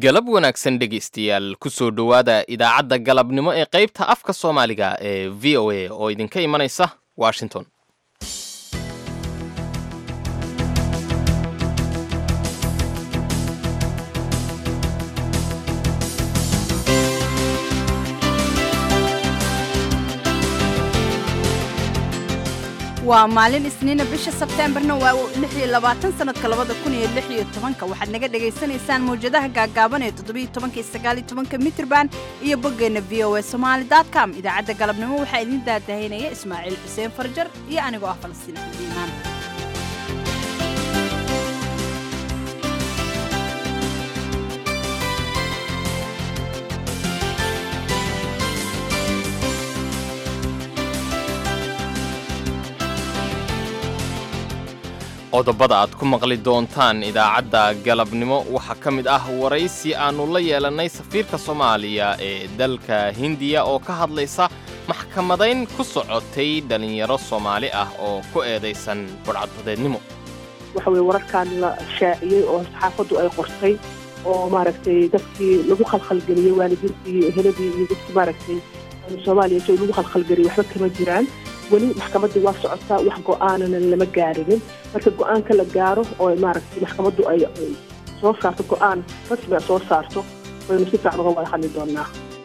galab wanaagsan dhegaystayaal kusoo dhowaada idaacadda galabnimo ee qaybta afka soomaaliga ee v o a oo idinka imanaysa washington waa maalin isniina bisha sebteembarna waa lix iyo labaatan sanadka labada kun iyo lix iyo tobanka waxaad naga dhagaysanaysaan mawjadaha gaagaaban ee toddobiyo tobanka iyo sagaaliyo tobanka mitrban iyo boggeenna v o a somaali dot com idaacadda galabnimo waxaa idiin daadahaynaya ismaaciil xuseen farjar iyo anigoo ah falastiin xadiimaan qodobada aad ku maqli doontaan idaacadda galabnimo waxaa ka mid ah waraysi aannu la yeelannay safiirka soomaaliya ee dalka hindiya oo ka hadlaysa maxkamadayn ku socotay dhallinyaro soomaali ah oo ku eedaysan budhcadbadeednimo waxa weye wararkan la shaaciyey oo saxaafaddu ay qortay oo maaragtay dadkii lagu khalkhalgeliyey waalidiintii eheladii iyo dadkii maaragtay soomaaliya si lagu khalkhalgeliyey waxba kama jiraan weli maxkamaddii waa socotaa wax go'aanana lama gaarinin marka go'aanka la gaaro oo maaragtay maxkamaddu ay soo saarto go'aan rasmi a soo saarto waynu si fiican uga wada hadli doonaa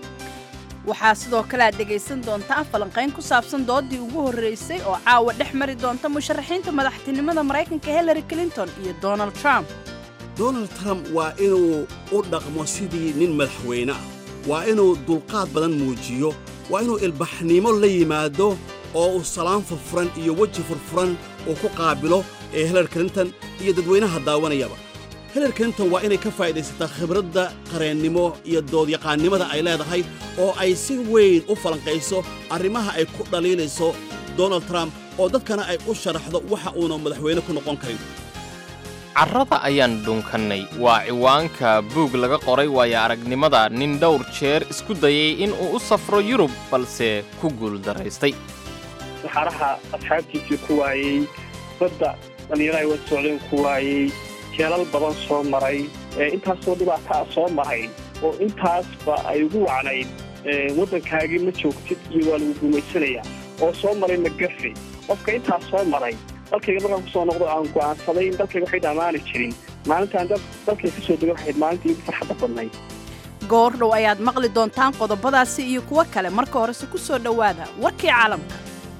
waxaa sidoo kale aad dhegaysan doontaan falanqayn ku saabsan doodii ugu horraysay oo caawa dhex mari doonta musharaxiinta madaxtinimada maraykanka hillary clinton iyo donald trump donald trump waa inuu u dhaqmo sidii nin madaxweyne ah waa inuu dulqaad badan muujiyo waa inuu ilbaxnimo la yimaado oo uu salaan furfuran iyo weji furfuran uu ku qaabilo ee hillary clinton iyo dadweynaha daawanayaba hillary clinton waa inay ka faa'iidaysataa khibradda qareennimo iyo doodyaqaannimada ay leedahay oo ay si weyn u falanqayso arrimaha ay ku dhaliilayso donald trump oo dadkana ay u sharaxdo waxa uuna madaxweyne ku noqon karin carrada ayaan dhunkannay waa ciwaanka buug laga qoray waayo aragnimada nin dhowr jeer isku dayay in uu u safro yurub balse ku guuldaraystay saxaraha asxaabtiisii ku waayey badda dhallinyaro ay wada socdeen ku waayey jeelal badan soo maray intaasoo dhibaataa soo maray oo intaasba ay ugu wacnayd waddankaagii ma joogtid iyo waa lagu guulaysanayaa oo soo maray magafe qofka intaas soo maray dalkayga markaan ku soo noqdo aan go'aansaday in dalkayga waxay dhammaani jirin maalintaan dalkay ka soo dega waxayd maalintii ugu farxadda badnayd goordhow ayaad maqli doontaan qodobadaasi iyo kuwo kale marka horese ku soo dhowaada warkii caalamka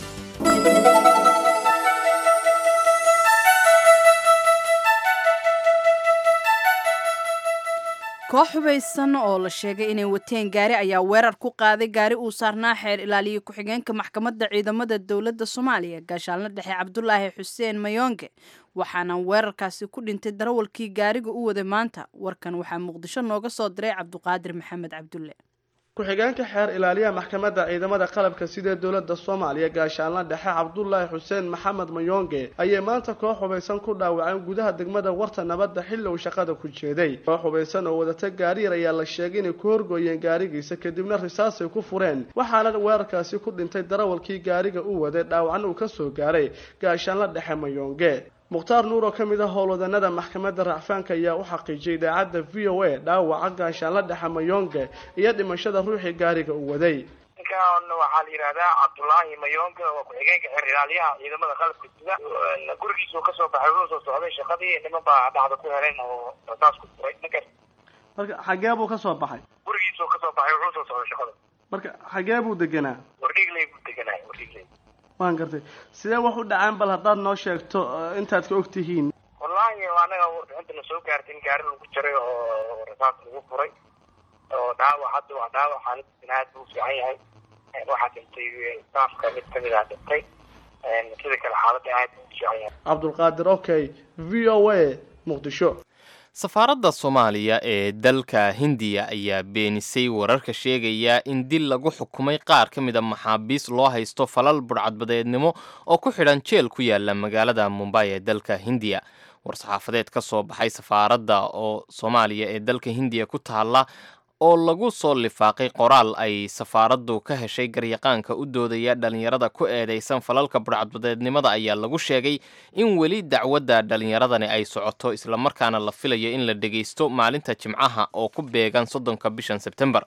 koox hubaysan oo la sheegay inay wateen gaari ayaa weerar ku qaaday gaari uu saarnaa xeer ilaaliye ku-xigeenka maxkamadda ciidamada dowladda soomaaliya gaashaalna dhexe cabdulaahi xuseen mayonge waxaana weerarkaasi ku dhintay darawalkii gaariga u waday maanta warkan waxaa muqdisho nooga soo diray cabduqaadir maxamed cabdulle ku-xigeenka xeer ilaaliyaha maxkamadda ciidamada qalabka sida dowladda soomaaliya gaashaalna dhexe cabdulaahi xuseen maxamed mayonge ayay maanta koox hubaysan ku dhaawaceen gudaha degmada warta nabadda xilli uu shaqada ku jeeday koox hubaysan oo wadata gaariyar ayaa la sheegay inay ku horgooyeen gaarigiisa kadibna risaasay ku fureen waxaana weerarkaasi ku dhintay darawalkii gaariga u waday dhaawacna uu ka soo gaaray gaashaalna dhexe mayonge mukhtaar nuur oo ka mid ah howlwadanada maxkamadda racfaanka ayaa u xaqiijiyay idaacadda v o a dhaawaca gaashaanla dhexe mayonge iyo dhimashada ruuxii gaariga uu waday ninkan waxaa la yidhahdaa cabdulaahi mayonge oo ku-xigeenka xeer ilaaliyaha ciidamada qalabka sida gurigiisuu kasoo baxay wuxuu soo socday shaqadii niman baa dhacda ku helen oo rasaas ku furay ninkan marka xagee buu ka soo baxay gurigiisuu kasoo baxay wuxuu soo socday shaqada marka xagee buu deganaa wardhigley buu deganaa wardhigley waan gartay sidee wax u dhaceen bal haddaad noo sheegto intaad ka og tihiin wallaahi anaga warbixinta na soo gaartay in gaari lagu jiray oo rasaas lagu furay oo dhaawac hadda waa dhaawac xaaladdiisina aad buu u fiican yahay waxaa dhintay staafka mid kamid ah dhintay sida kale xaaladda aad buu u fiican yahay cabdulqaadir okay v o a muqdisho safaaradda soomaaliya ee dalka hindiya ayaa beenisay wararka sheegaya in dil lagu xukumay qaar ka mid a maxaabiis loo haysto falal budhcadbadeednimo oo ku xidhan jeel ku yaala magaalada mumbay ee dalka hindiya war-saxaafadeed ka soo baxay safaaradda oo soomaaliya ee dalka hindiya ku taalla oo lagu soo lifaaqay qoraal ay safaaraddu ka heshay garyaqaanka u doodaya dhallinyarada ku eedaysan falalka burcadbadeednimada ayaa lagu sheegay in weli dacwadda dhallinyaradani ay socoto islamarkaana la filayo in la dhegaysto maalinta jimcaha oo ku beegan soddonka bishan sebtembar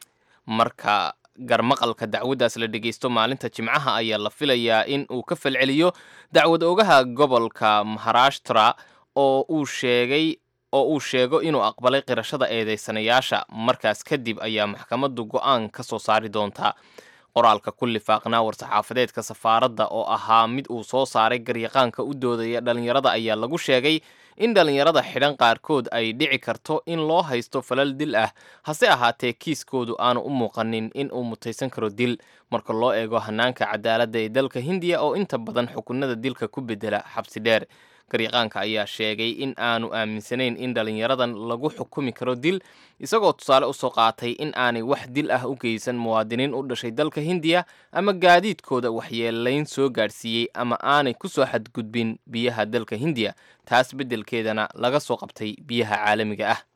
marka garmaqalka dacwaddaas la dhegaysto maalinta jimcaha ayaa la filayaa in uu ka falceliyo dacwad ogaha gobolka maharashtra oo uu sheegay oo uu sheego inuu aqbalay qirashada eedeysanayaasha markaas kadib ayaa maxkamaddu go'aan ka soo saari doontaa qoraalka ku lifaaqnaa war-saxaafadeedka safaaradda oo ahaa mid uu soo saaray garyaqaanka u doodaya dhallinyarada ayaa lagu sheegay in dhallinyarada xidhan qaarkood ay dhici karto in loo haysto falal dil ah hase ahaatee kiiskoodu aanu u muuqanin in uu mutaysan karo dil marka loo eego hanaanka cadaaladda ee dalka hindiya oo inta badan xukunada dilka ku bedela xabsi dheer garyaqaanka ayaa sheegay in aanu aaminsanayn in dhallinyaradan lagu xukumi karo dil isagoo tusaale usoo qaatay in aanay wax dil ah u geysan muwaadiniin u dhashay dalka hindiya ama gaadiidkooda waxyeelayn soo gaadhsiiyey ama aanay ku soo xadgudbin biyaha dalka hindiya taas beddelkeedana laga soo qabtay biyaha caalamiga ah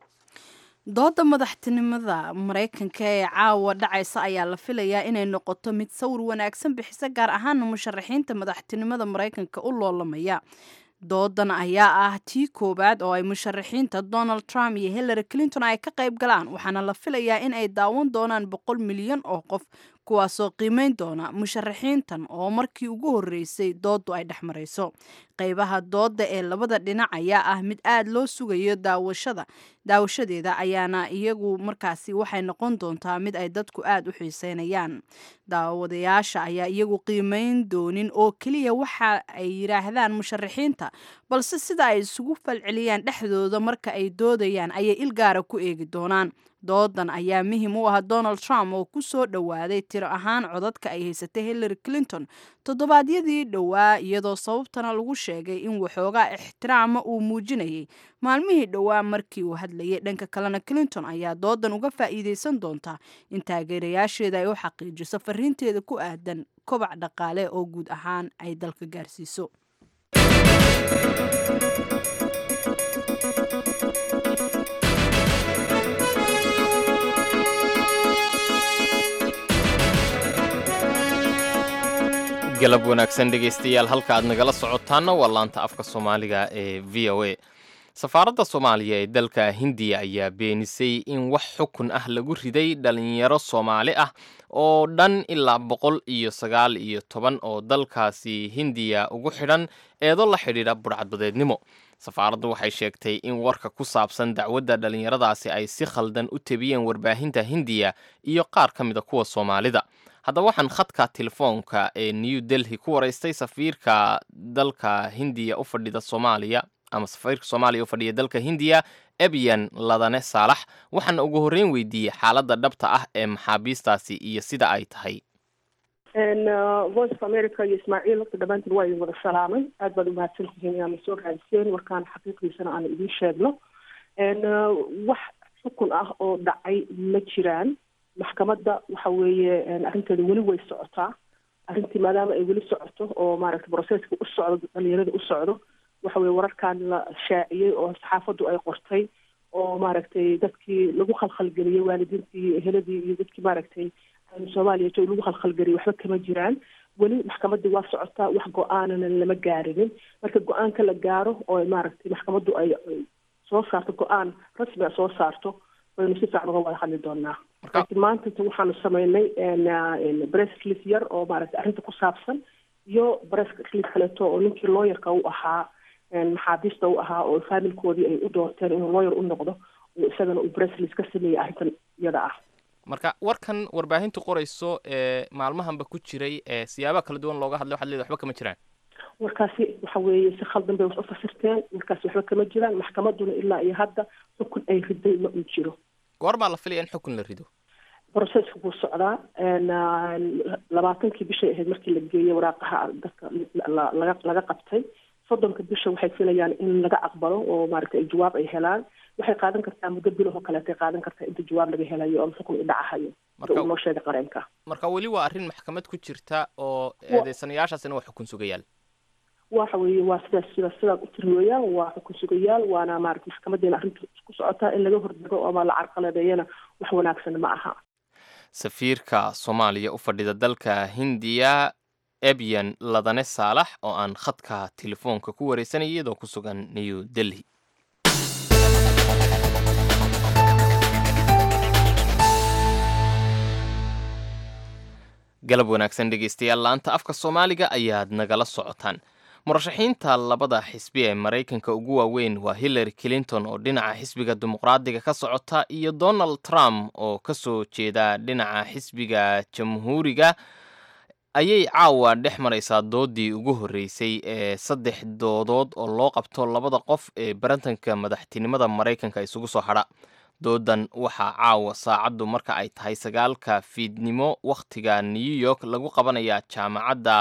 dooda madaxtinimada maraykanka ee caawa dhacaysa ayaa la filayaa inay noqoto mid sawir wanaagsan bixisa gaar ahaana musharaxiinta madaxtinimada maraykanka u loolamaya doodan ayaa ah tii koowaad oo ay musharaxiinta donald trump iyo hillary clinton ay ka qayb galaan waxaana la filayaa in ay daawan doonaan boqol milyan oo qof kuwaasoo qiimeyn doona musharaxiintan oo markii ugu horreysay dooddu ay dhex marayso qaybaha doodda ee labada dhinac ayaa ah mid aad loo sugayo daawashada daawashadeeda ayaana iyagu markaasi waxay noqon doontaa mid ay dadku aad u xiiseynayaan daawadayaasha ayaa iyagu qiimeyn doonin oo keliya waxa ay yidhaahdaan musharaxiinta balse sida ay isugu falceliyaan dhexdooda marka ay doodayaan ayay ilgaara ku eegi doonaan doodan ayaa muhim u ah donald trump oo ku soo dhowaaday tiro ahaan codadka ay haysatay hillary clinton toddobaadyadii dhowaa iyadoo sababtana lagu sheegay in waxoogaa ixtiraama uu muujinayay maalmihii dhowaa markii uu hadlayay dhanka kalena clinton ayaa doodan uga faa'iideysan doontaa in taageerayaasheeda ay u xaqiijiso fariinteeda ku aadan kobac dhaqaale oo guud ahaan ay dalka gaarsiiso galab wanaagsan dhegaystayaal halka aad nagala socotaana waa laanta afka soomaaliga ee v o a safaaradda soomaaliya ee dalka hindiya ayaa beenisay in wax xukun ah lagu riday dhalinyaro soomaali ah oo dhan ilaa boqol iyo sagaal iyo toban oo dalkaasi hindiya ugu xidhan eedo la xidhiidha burcadbadeednimo safaaraddu waxay sheegtay in warka ku saabsan dacwadda dhallinyaradaasi ay si khaldan u tebiyeen warbaahinta hindiya iyo qaar ka mida kuwa soomaalida haddaba waxaan khadka telefoonka ee new delhi ku waraystay safiirka dalka hindiya u fadhida soomaaliya ama safiirka soomaaliya u fadhiya dalka hindiya ebyan ladane saalax waxaana ugu horreyn weydiiyey xaaladda dhabta ah ee maxaabiistaasi iyo sida ay tahay voice of america iyo ismaaciil horta dhammaantiin waa idin wada salaamay aad baad umahadsan tihiin inaad nasoo raadiseen warkaan xaqiiqiisana aan idiin sheegno wax xukun ah oo dhacay ma jiraan maxkamadda waxa weeye arrinteeda weli way socotaa arrintii maadaama ay weli socoto oo maaragtay broseska u socdo dhalinyarada u socdo waxa weye wararkan la shaaciyey oo saxaafaddu ay qortay oo maaragtay dadkii lagu khalkhalgeliyey waalidiintii eheladii iyo dadkii maaragtay soomaaliya jo lagu khalkhalgeliyey waxba kama jiraan weli maxkamaddii waa socotaa wax go-aanana lama gaarinin marka go-aanka la gaaro oo maaragtay maxkamaddu ay soo saarto go-aan rasmi a soo saarto waynu si fiican uga wada hadli doonaa laakiin maanta waxaanu sameynay bresscliff yar oo maaragtay arrinta ku saabsan iyo bresscliff kaleeto oo ninkii looyarka u ahaa maxaabiista u ahaa oo faamilkoodii ay u doorteen inuu looyar u noqdo uu isagana uu bresscliff ka sameeyey arrintan iyada ah marka warkan warbaahintu qorayso ee maalmahanba ku jiray ee siyaabaha kala duwan looga hadlay waxaad leedahay waxba kama jiraan warkaasi waxa weeye si khaldan bay wax u fasirteen warkaasi waxba kama jiraan maxkamadduna ilaa iyo hadda xukun ay riday ma uu jiro goormaa la filaya in xukun la rido broseska wuu socdaa labaatankii bishay ahayd markii la geeyey waraaqaha dadka laga laga qabtay soddonka bisha waxay filayaan in laga aqbalo oo maaragtay jawaab ay helaan waxay qaadan kartaa muddo bilahoo kaleetay qaadan kartaa inta jawaab laga helayo oo xukun idhacahayo sida uu noo sheegay qareenka marka weli waa arrin maxkamad ku jirta oo eedeysanayaashaasina waa xukun sugayaal waxa weeye waa sidaas sidaas sidaad u tiri weeyaan waa xukun sugayaal waana maarata maxkamadeena arrinta ku socotaa in laga hordago ama la carqaladeeyana wax wanaagsan ma aha safiirka soomaaliya u fadhida dalka hindiya ebyan ladane saalax oo aan khadka telefoonka ku wareysanaya iyadoo ku sugan new delhi galab wanaagsan dhegeystayaal laanta afka soomaaliga ayaad nagala socotaan murashaxiinta labada xisbi ee maraykanka ugu waaweyn waa hillary clinton oo dhinaca xisbiga dimuqraadiga ka socota iyo donald trump oo ka soo jeeda dhinaca xisbiga jamhuuriga ayay caawa dhex maraysaa doodii ugu horreysay ee saddex doodood oo loo qabto labada qof ee barantanka madaxtinimada maraykanka isugu soo hadha doodan waxaa caawa saacaddu marka ay tahay sagaalka fiidnimo wakhtiga new york lagu qabanayaa jaamacadda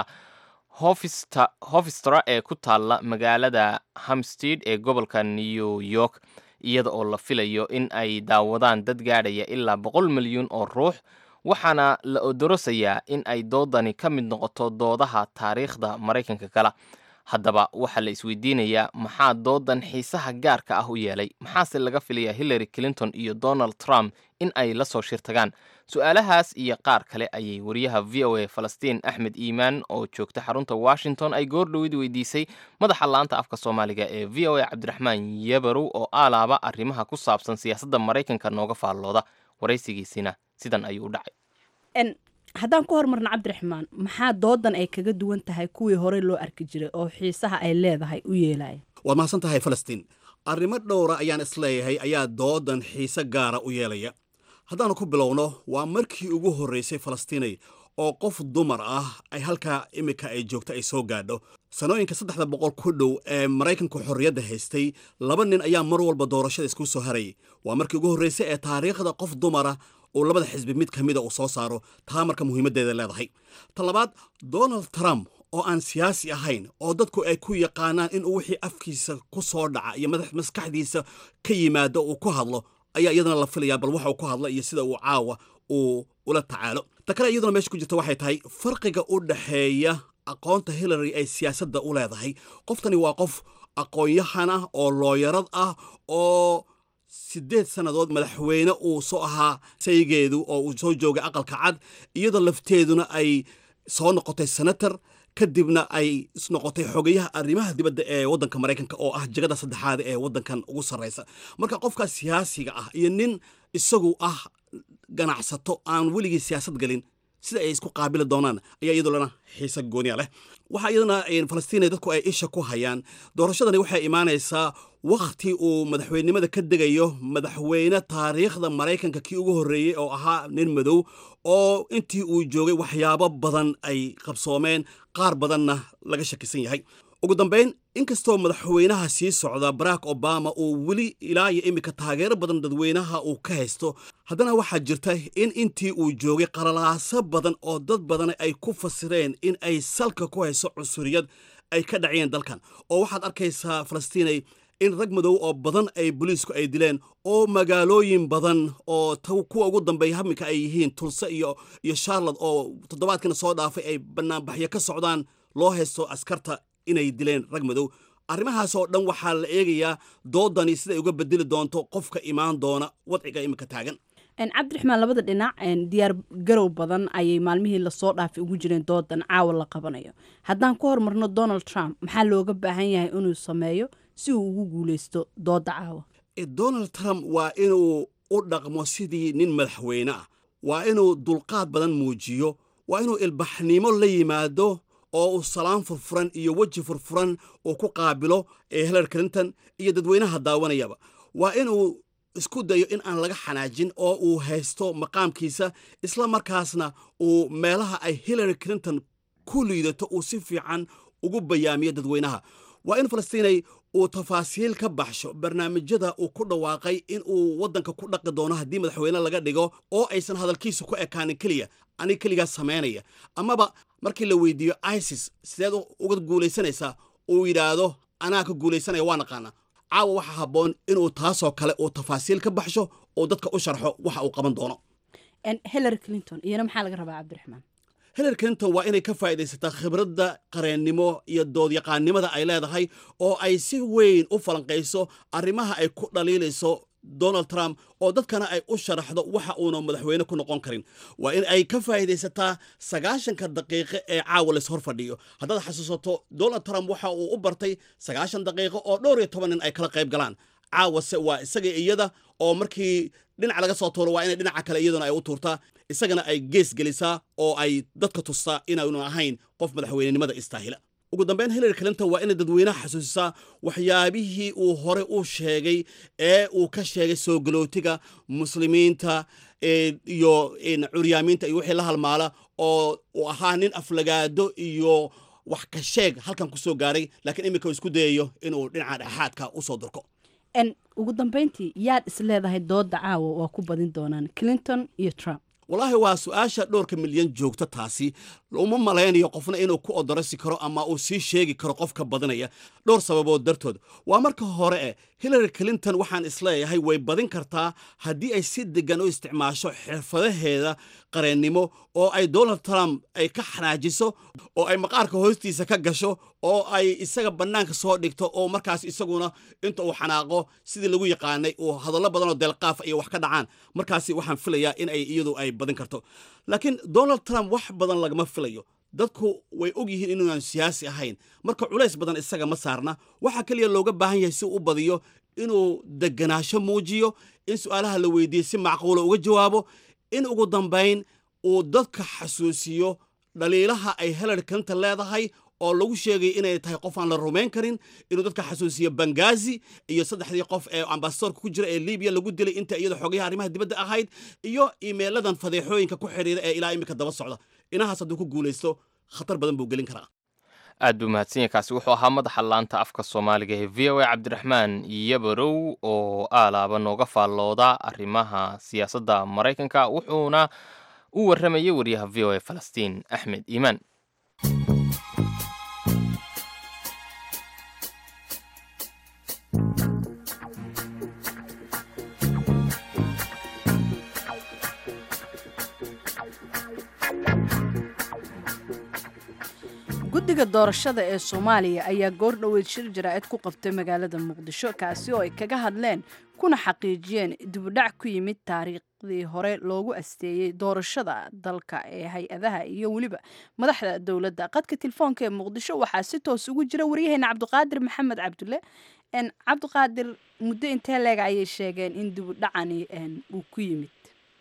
hofistra ee ku taalla magaalada hamstead ee gobolka new york iyada oo la filayo in ay daawadaan dad gaadhaya ilaa boqol milyuun oo ruux waxaana la odorosayaa in ay doodani ka mid noqoto doodaha taariikhda maraykanka kala haddaba waxaa la isweydiinayaa maxaa doodan xiisaha gaarka ah u yeelay maxaase laga filayaa hillary clinton iyo donald trump in ay la soo shirtagaan su-aalahaas iyo qaar kale ayay wariyaha v o a falastiin axmed iimaan oo joogta xarunta washington ay goordhowid weydiisay madaxa laanta afka soomaaliga ee v o a cabdiraxmaan yabarow oo aalaaba arrimaha ku saabsan siyaasadda maraykanka nooga faallooda waraysigiisina sidan ayuu u dhacay haddaan ku hormarno cabdiraxmaan maxaa doodan ay kaga duwan tahay kuwii horey loo arki jiray oo xiisaha ay leedahay u yeelaya waad mahadsan tahay falastiin arrimo dhowra ayaan isleeyahay ayaa doodan xiise gaara u yeelaya haddaanu ku bilowno waa markii ugu horraysay falastiinay oo qof dumar ah ay halkaa iminka ay joogto ay soo gaadho sanooyinka saddexda boqol ku dhow ee maraykanku xorriyadda haystay laba nin ayaa mar walba doorashada isku soo harayay waa markii ugu horraysay ee taariikhda qof dumara uu labada xisbi mid ka mida uu soo saaro taa marka muhiimaddeeda leedahay ta labaad donald trump oo aan siyaasi ahayn oo dadku ay ku yaqaanaan inuu wixii afkiisa ku soo dhaca iyo maskaxdiisa ka yimaado uu ku hadlo ayaa iyadana la filayaa bal waxa uu ku hadla iyo sida uu caawa uu ula tacaalo ta kale iyaduna meesha ku jirta waxay tahay farqiga u dhaxeeya aqoonta hillary ay siyaasadda u leedahay qoftani waa qof aqoon-yahan ah oo looyarad ah oo siddeed sannadood madaxweyne uu soo ahaa saygeedu oo uu soo joogay aqalka cad iyadoo lafteeduna ay soo noqotay senator kadibna ay isnoqotay xogayaha arrimaha dibadda ee waddanka maraykanka oo ah jagada saddexaad ee waddankan ugu sarraysa marka qofka siyaasiga ah iyo nin isagu ah ganacsato aan weligii siyaasad gelin sida ay isku qaabili doonaan ayaa iyadulana xiise gooniya leh waxaa iyadana falastiina dadku ay isha ku hayaan doorashadani waxay imaanaysaa wakhti uu madaxweynenimada ka degayo madaxweyne taariikhda maraykanka kii ugu horreeyey oo ahaa nin madow oo intii uu joogay waxyaabo badan ay qabsoomeen qaar badanna laga shakisan yahay ugu dambayn inkastoo madaxweynaha sii socda barack obama uu weli ilaa iyo iminka taageero badan dadweynaha uu ka haysto haddana waxaa jirta in intii uu joogay qalalaaso badan oo dad badan ay ku fasireen in ay salka ku hayso cunsuriyad ay ka dhaciyeen dalkan oo waxaad arkaysaa falastiinay in rag madow oo badan ay boliisku ay dileen oo magaalooyin badan oo kuwa ugu dambeeya haminka ay yihiin tulse iyo iyo charlotte oo toddobaadkana soo dhaafay ay banaanbaxyo ka socdaan loo haysto askarta inay dileen rag madow arrimahaas oo dhan waxaa la eegayaa doodani siday uga bedeli doonto qofka imaan doona wadciga iminka taagan cabdiraxmaan labada dhinac diyaar garow badan ayay maalmihii lasoo dhaafay ugu jireen doodan caawa la qabanayo haddaan ku hormarno donald trump maxaa looga baahan yahay inuu sameeyo si uu ugu guuleysto dooda caawa donald trump waa inuu u dhaqmo sidii nin madaxweyne ah waa inuu dulqaad badan muujiyo waa inuu ilbaxnimo la yimaado oo uu salaan furfuran iyo weji furfuran uu ku qaabilo ee hillary clinton iyo dadweynaha daawanayaba waa inuu isku dayo in aan laga xanaajin oo uu haysto maqaamkiisa isla markaasna uu meelaha ay hillary clinton ku liidato uu si fiican ugu bayaamiyo dadweynaha waa in falastiinay uu tafaasiil ka baxsho barnaamijyada uu ku dhawaaqay in uu waddanka ku dhaqi doono haddii madaxweyne laga dhigo oo aysan hadalkiisa ku ekaanin keliya anig keligaa samaynaya amaba markii la weydiiyo isis sideed uga guulaysanaysaa uu yidhaahdo anaa ka guulaysanaya waa naqaana caawa waxaa habboon inuu taasoo kale uu tafaasiil ka baxsho oo dadka u sharxo waxa uu qaban doono hillary clinton iyana maxaa laga rabaa cabdiraxmaan hillary clinton waa inay ka faa'iidaysataa khibradda qareennimo iyo doodyaqaannimada ay leedahay oo ay si weyn u falanqayso arrimaha ay ku dhaliilayso donald trump oo dadkana ay u sharaxdo waxa uuna madaxweyne ku noqon karin waa in ay ka faa'iidaysataa sagaashanka daqiiqo ee caawa lays hor fadhiyo haddaad xasuusato donald trump waxa uu u bartay sagaashan daqiiqo oo dhowr iyo toban nin ay kala qayb galaan caawase waa isaga iyada oo markii dhinac laga soo tuuro waa inay dhinaca kale iyaduna ay u tuurtaa isagana ay gees gelisaa oo ay dadka tustaa inaanu ahayn qof madaxweynenimada istaahila ugu dambeyn hillary clinton waa inay dadweynaha xasuusisaa waxyaabihii uu hore u sheegay ee uu ka sheegay soo galootiga muslimiinta iyo curyaamiinta iyo wixii la halmaala oo uu ahaa nin aflagaado iyo wax ka sheeg halkan ku soo gaaray laakiin iminka uu isku dayayo inuu dhinaca dhexaadka usoo durko n ugu dambeyntii yaad is leedahay dooda caawa waa ku badin doonaan clinton iyo trump wallaahi waa su-aasha dhowrka milyan joogta taasi uma malaynayo qofna inuu ku odorasi karo ama uu sii sheegi karo qofka badinaya dhowr sababood dartood waa marka hore eh hillary clinton waxaan isleeyahay way badin kartaa haddii ay si degan u isticmaasho xirfadaheeda qareennimo oo ay donald trump ay ka xanaajiso oo ay maqaarka hoostiisa ka gasho oo ay isaga bannaanka soo dhigto oo markaas isaguna inta uu xanaaqo sidii lagu yaqaanay uu hadallo badanoo deelqaafa iyo wax ka dhacaan markaasi waxaan filayaa in ay iyadu ay badin karto laakiin donald trump wax badan lagama filayo dadku way og yihiin inuunan siyaasi ahayn marka culays badan isaga ma saarna waxaa keliya looga baahan yahay si u badiyo inuu deganaasho muujiyo in su'aalaha la weydiiye si macquula uga jawaabo in ugu dambayn uu dadka xasuusiyo dhaliilaha ay hillary clinton leedahay oo lagu sheegay inay tahay qof aan la rumayn karin inuu dadka xasuusiyo bangazi iyo saddexdii qof ee ambasadorka ku jira ee libiya lagu dilay inta iyada xogayaha arrimaha dibadda ahayd iyo iimeeladan fadeexooyinka ku xidhiira ee ilaa iminka daba socda inahaas hadduu ku guulaysto khatar badan buu gelin karaa aad buu mahadsan yahay kaasi wuxuu ahaa madaxa laanta afka soomaaliga ee v o a cabdiraxmaan yabarow oo aalaaba nooga faallooda arrimaha siyaasadda maraykanka wuxuuna u warramayay wariyaha v o a falastiin axmed iimaan guddiga doorashada ee soomaaliya ayaa goor dhoweyd shir jaraa'id ku qabtay magaalada muqdisho kaasi oo ay kaga hadleen kuna xaqiijiyeen dibudhac ku yimid taariikhdii hore loogu asteeyey doorashada dalka ee hay-adaha iyo weliba madaxda dowladda qadka telefoonka ee muqdisho waxaa si toos ugu jira waryaheena cabdiqaadir maxamed cabdulle cabdiqaadir muddo intee leega ayay sheegeen in dibudhacani uu ku yimid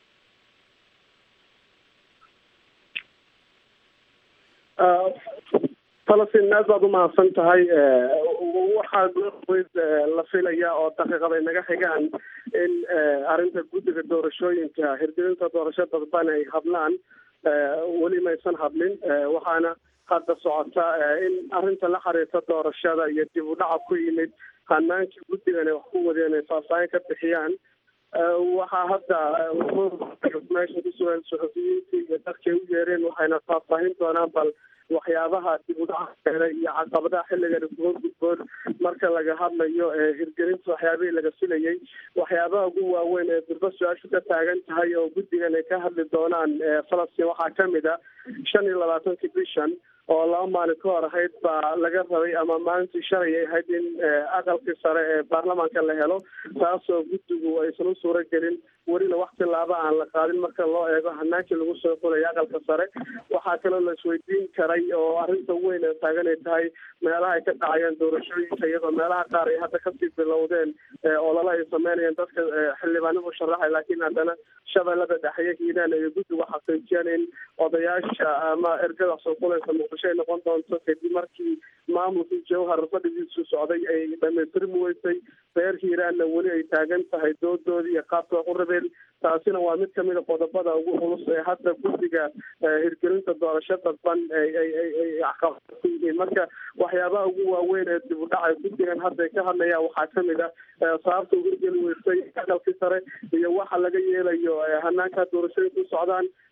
falastiin aad baad umahadsan tahay waxaa goorweyd la filaya oo daqiiqaday naga xigaan in arrinta guddiga doorashooyinka hirgelinta doorasho dadban ay hadlaan weli maysan hadlin waxaana hadda socota in arrinta la xiriirta doorashada iyo dib u dhaca ku yimid hanaankii guddigan ay wax ku wadeen ay faahfaahin ka bixiyaan waxaa hadda meesha ku sugan suxufiyiintii iyo dadkay u yeereen waxayna faahfaahin doonaan bal waxyaabaha dib u dhaca keenay iyo caqabadaha xilligan kuga gudboon marka laga hadlayo hirgelinta waxyaabihii laga filayay waxyaabaha ugu waaweyn ee durba su-aashu ka taagan tahay oo guddigan ay ka hadli doonaan falastiin waxaa kamid a shan iyo labaatankii bishan oo laba maalin ka hor ahayd baa laga rabay ama maalintii shalay ay ahayd in aqalkii sare ee baarlamaanka la helo taasoo guddigu aysan u suuro gelin welina wax tilaaba aan la qaadin marka loo eego hanaankii lagu soo xulaya aqalka sare waxaa kaloo la isweydiin karay oo arrinta weyn ee taagan ay tahay meelaha ay ka dhacayaan doorashooyinka iyadoo meelaha qaar ay hadda kasii bilowdeen olole ay sameynayaan dadka xildhibaanadu sharaxay laakiin haddana shabeellada dhexeye hiiraan ay guddigu xaqiijiyeen in odayaasha ama ergada soo xulaysa muqdisho ay noqon doonto kadib markii maamulkii jawhar fadhigiisu socday ay dhamaystirmi weysay reer hiiraanna weli ay taagan tahay doodoodii iyo qaabka u rabeen taasina waa mid kamida qodobada ugu culus ee hadda guddiga hirgelinta doorasho dadban ay ay ay ay caqabada ku yihiin marka waxyaabaha ugu waaweyn ee dib u dhacay guddigan hadda ay ka hadlayaan waxaa kamid a sababta u hirgeli weysay aqalkii sare iyo waxa laga yeelayo hanaanka doorashooyinku socdaan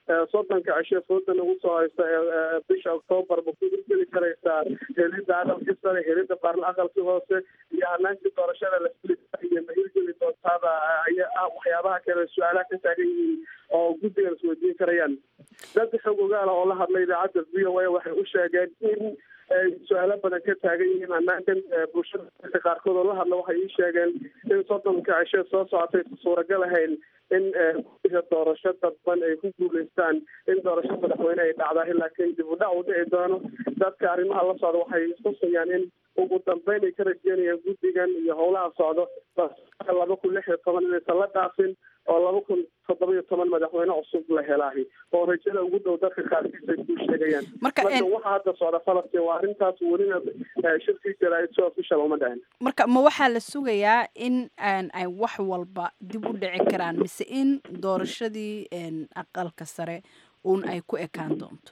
soddonka cishe fooda nagu soo haysta bisha octoobar ma ku geli karaysaa helidda aqalkii sare helidda baarla aqalkii hoose iyo hanaankii doorashada la fili iyo ma hirgeli doontaaba ayaa ah waxyaabaha kale su-aalaha ka taagan yihiin oo guddigan isweydiin karayaan dad xog ogaala oo la hadlay idaacadda v o a waxay u sheegeen in su-aalo badan ka taagan yihiin hanaankan bulshada qaarkood oo la hadla waxay ii sheegeen in soddonka cishe soo socotay suuragal ahayn in guddiga doorasho dadban ay ku guuleystaan in doorasho madaxweyne ay dhacdahay laakiin dib u dhac uu dhici doono dadka arrimaha la socda waxay istusayaan in ugu dambeyn ay ka rajeynayaan guddigan iyo howlaha socdo laba kun lix iyo toban inaysan la dhaafin oo laba kun toddoba iyo toban madaxweyne cusub la helaahi oo rajada ugu dhow dadka qaarkiis ay ku sheegayaan marka waxa hadda socda falastiin waa arrintaas welina shirkii jaraa'id si official uma dhicin marka ma waxaa la sugayaa in ay wax walba dib u dhici karaan mise in doorashadii aqalka sare uun ay ku ekaan doonto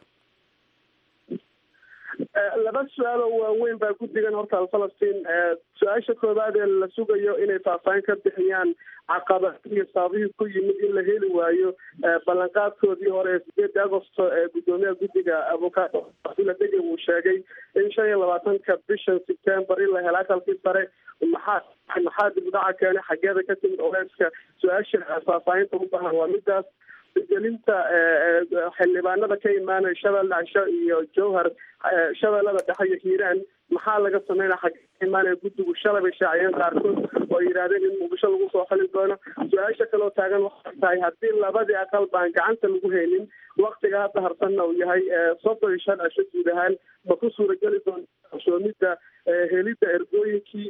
laba su-aal oo waaweyn baa guddigan horta falastiin su-aasha koowaad ee la sugayo inay faahfaahin ka bixiyaan caqabad iyo sababihii ku yimid in la heli waayo ballanqaadkoodii hore ee sideedii agosto ee guddoomiyaha guddiga avocado dege uu sheegay in shan iyo labaatanka bishan september in la helo aqalkii sare maxaa maxaa dib u dhaca keenay xageeda ka timid oleyska su-aasha faahfaahinta u baahan waa midaas gelinta xildhibaanada ka imaanaya shabeelle cisho iyo jowhar shabeellada dhexe iyo hiiraan maxaa laga sameynaya xagee ka imaanaya guddigu shalay bay shaaciyeen qaarkood oo yidhaahdeen in muqdisho lagu soo xili doono su-aasha kaloo taagan waxay tahay haddii labadii aqal baan gacanta lagu haynin waktiga hadda harsanna uu yahay soddon iyo shan cisho guud ahaan ma ku suurageli doonta qarsoomidda helidda ergooyinkii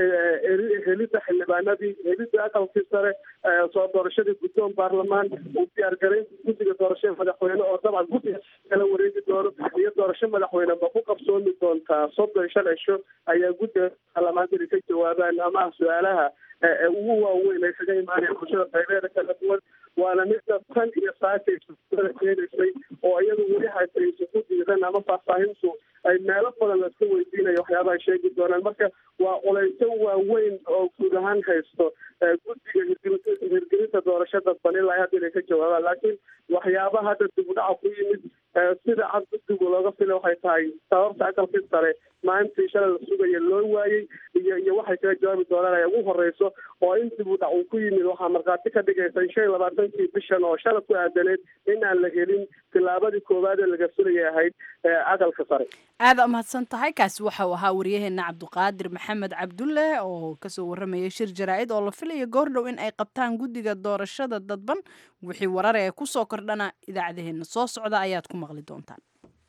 helidda xildhibaanadii helidda aqalkii sare soo doorashadii guddoon baarlamaan uu diyaargaraynta guddiga doorashada madaxweyne oo dabcan guddiga kala wareegi doono iyo doorasho madaxweyne ma ku qabsoomi doontaa soddon iyo shan cisho ayaa guddiga baarlamaanka ka jawaabaan ama ah su-aalaha ugu waaweyn ay kaga imaanaya bulshada qaybeeda kala duwan waana midda tan iyo saakay keenaysay oo iyadu weli haysa ku diidan ama faahfaahintu ay meelo badan la iska weydiinayo waxyaabaha sheegi doonaan marka waa qolayso waaweyn oo guud ahaan haysto guddiga hirgelinta doorasho dadban ilaa hadda inay ka jawaabaan laakiin waxyaabaha hadda dib u dhaca ku yimid sida cad guddigu looga fila waxay tahay sababta aqalkii sare maalintii shalay la sugaya loo waayey iyo iyo waxay kaga jawaabi doonaan ay ugu horeyso oo in dib u dhac uu ku yimid waxaa markhaati ka dhigaysa in shan iyo labaatankii bishan oo shalay ku aadaneed in aan la helin tilaabadii koowaad ee laga filayay ahayd aqalka sare aada umahadsan tahay kaasi waxau ahaa waryaheena cabdiqaadir maxamed cabdulle oo kasoo warramayay shir jaraa-id oo la filaya goordhow in ay qabtaan guddiga doorashada dadban wixii warar ee kusoo kordhana idaacadaheena soo socda ayaad ku maqli doontaan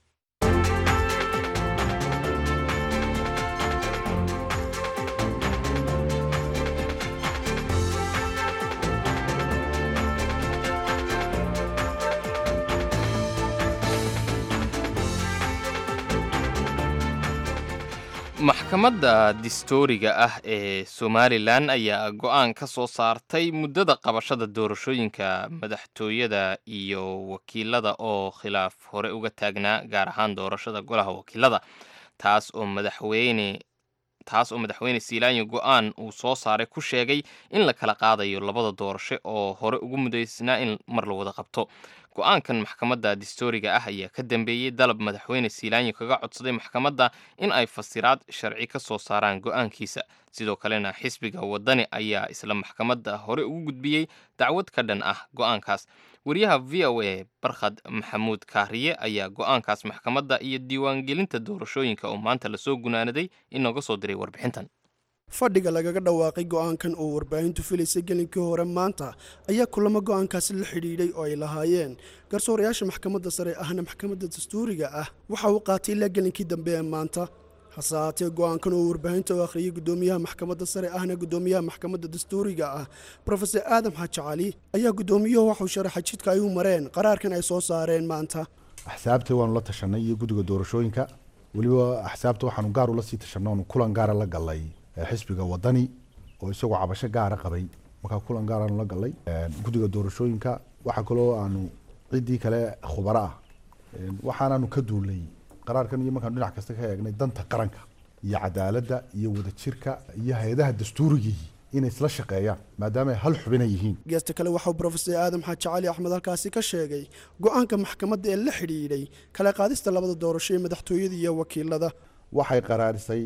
maxkamadda distooriga ah ee somalilan ayaa go-aan ka soo saartay muddada qabashada doorashooyinka madaxtooyada iyo wakiilada oo khilaaf hore uga taagnaa gaar ahaan doorashada golaha wakiilada taas oo madaxweyne taas oo madaxweyne siilaanyo go-aan uu soo saaray ku sheegay in la kala qaadayo labada doorasho oo hore ugu mudaysnaa in mar la wada qabto go-aankan maxkamadda distooriga ah ayaa ka dambeeyey dalab madaxweyne siilaanyo kaga codsaday maxkamadda in ay fasiraad sharci ka soo saaraan go-aankiisa sidoo kalena xisbiga waddani ayaa isla maxkamadda hore ugu gudbiyey dacwad ka dhan ah go-aankaas wariyaha v o a barkhad maxamuud kaariye ayaa go-aankaas maxkamadda iyo diiwaangelinta doorashooyinka oo maanta lasoo gunaanaday inooga soo diray warbixintan fadhiga lagaga dhawaaqay go-aankan oo warbaahintu filaysay gelinkii hore maanta ayaa kulamo go-aankaasi la xidhiidhay oo ay lahaayeen garsoorayaasha maxkamadda sare ahna maxkamadda dastuuriga ah waxa uu qaatay ilaa gelinkii dambe ee maanta hase haatee go-aankan oo warbaahinta u akhriyey guddoomiyaha maxkamadda sare ahna guddoomiyaha maxkamadda dastuuriga ah rofeor aadam xaaji cali ayaa guddoomiyuhu waxuu sharaxay jidka ay u mareen qaraarkan ay soo saareen maanta axsaabta waanu la tashanay iyo guddiga doorashooyinka weliba axsaabta waxaanu gaar ula sii tashanay oonu kulan gaara la galay xisbiga wadani oo isagoo cabasho gaara qabay markaa kulan gaaraanu la galay guddiga doorashooyinka waxaa kaloo aanu ciddii kale khubaro ah waxaanaanu ka duulnay qaraarkan iyo markaanu dhinac kasta ka eegnay danta qaranka iyo cadaaladda iyo wadajirka iyo hay-adaha dastuurigii inay isla shaqeeyaan maadaama ay hal xubina yihiin geesta kale waxauu brofesor aadam xaaji cali axmed halkaasi ka sheegay go-aanka maxkamadda ee la xidhiidhay kala qaadista labada doorasho ee madaxtooyada iyo wakiilada waxay qaraarisay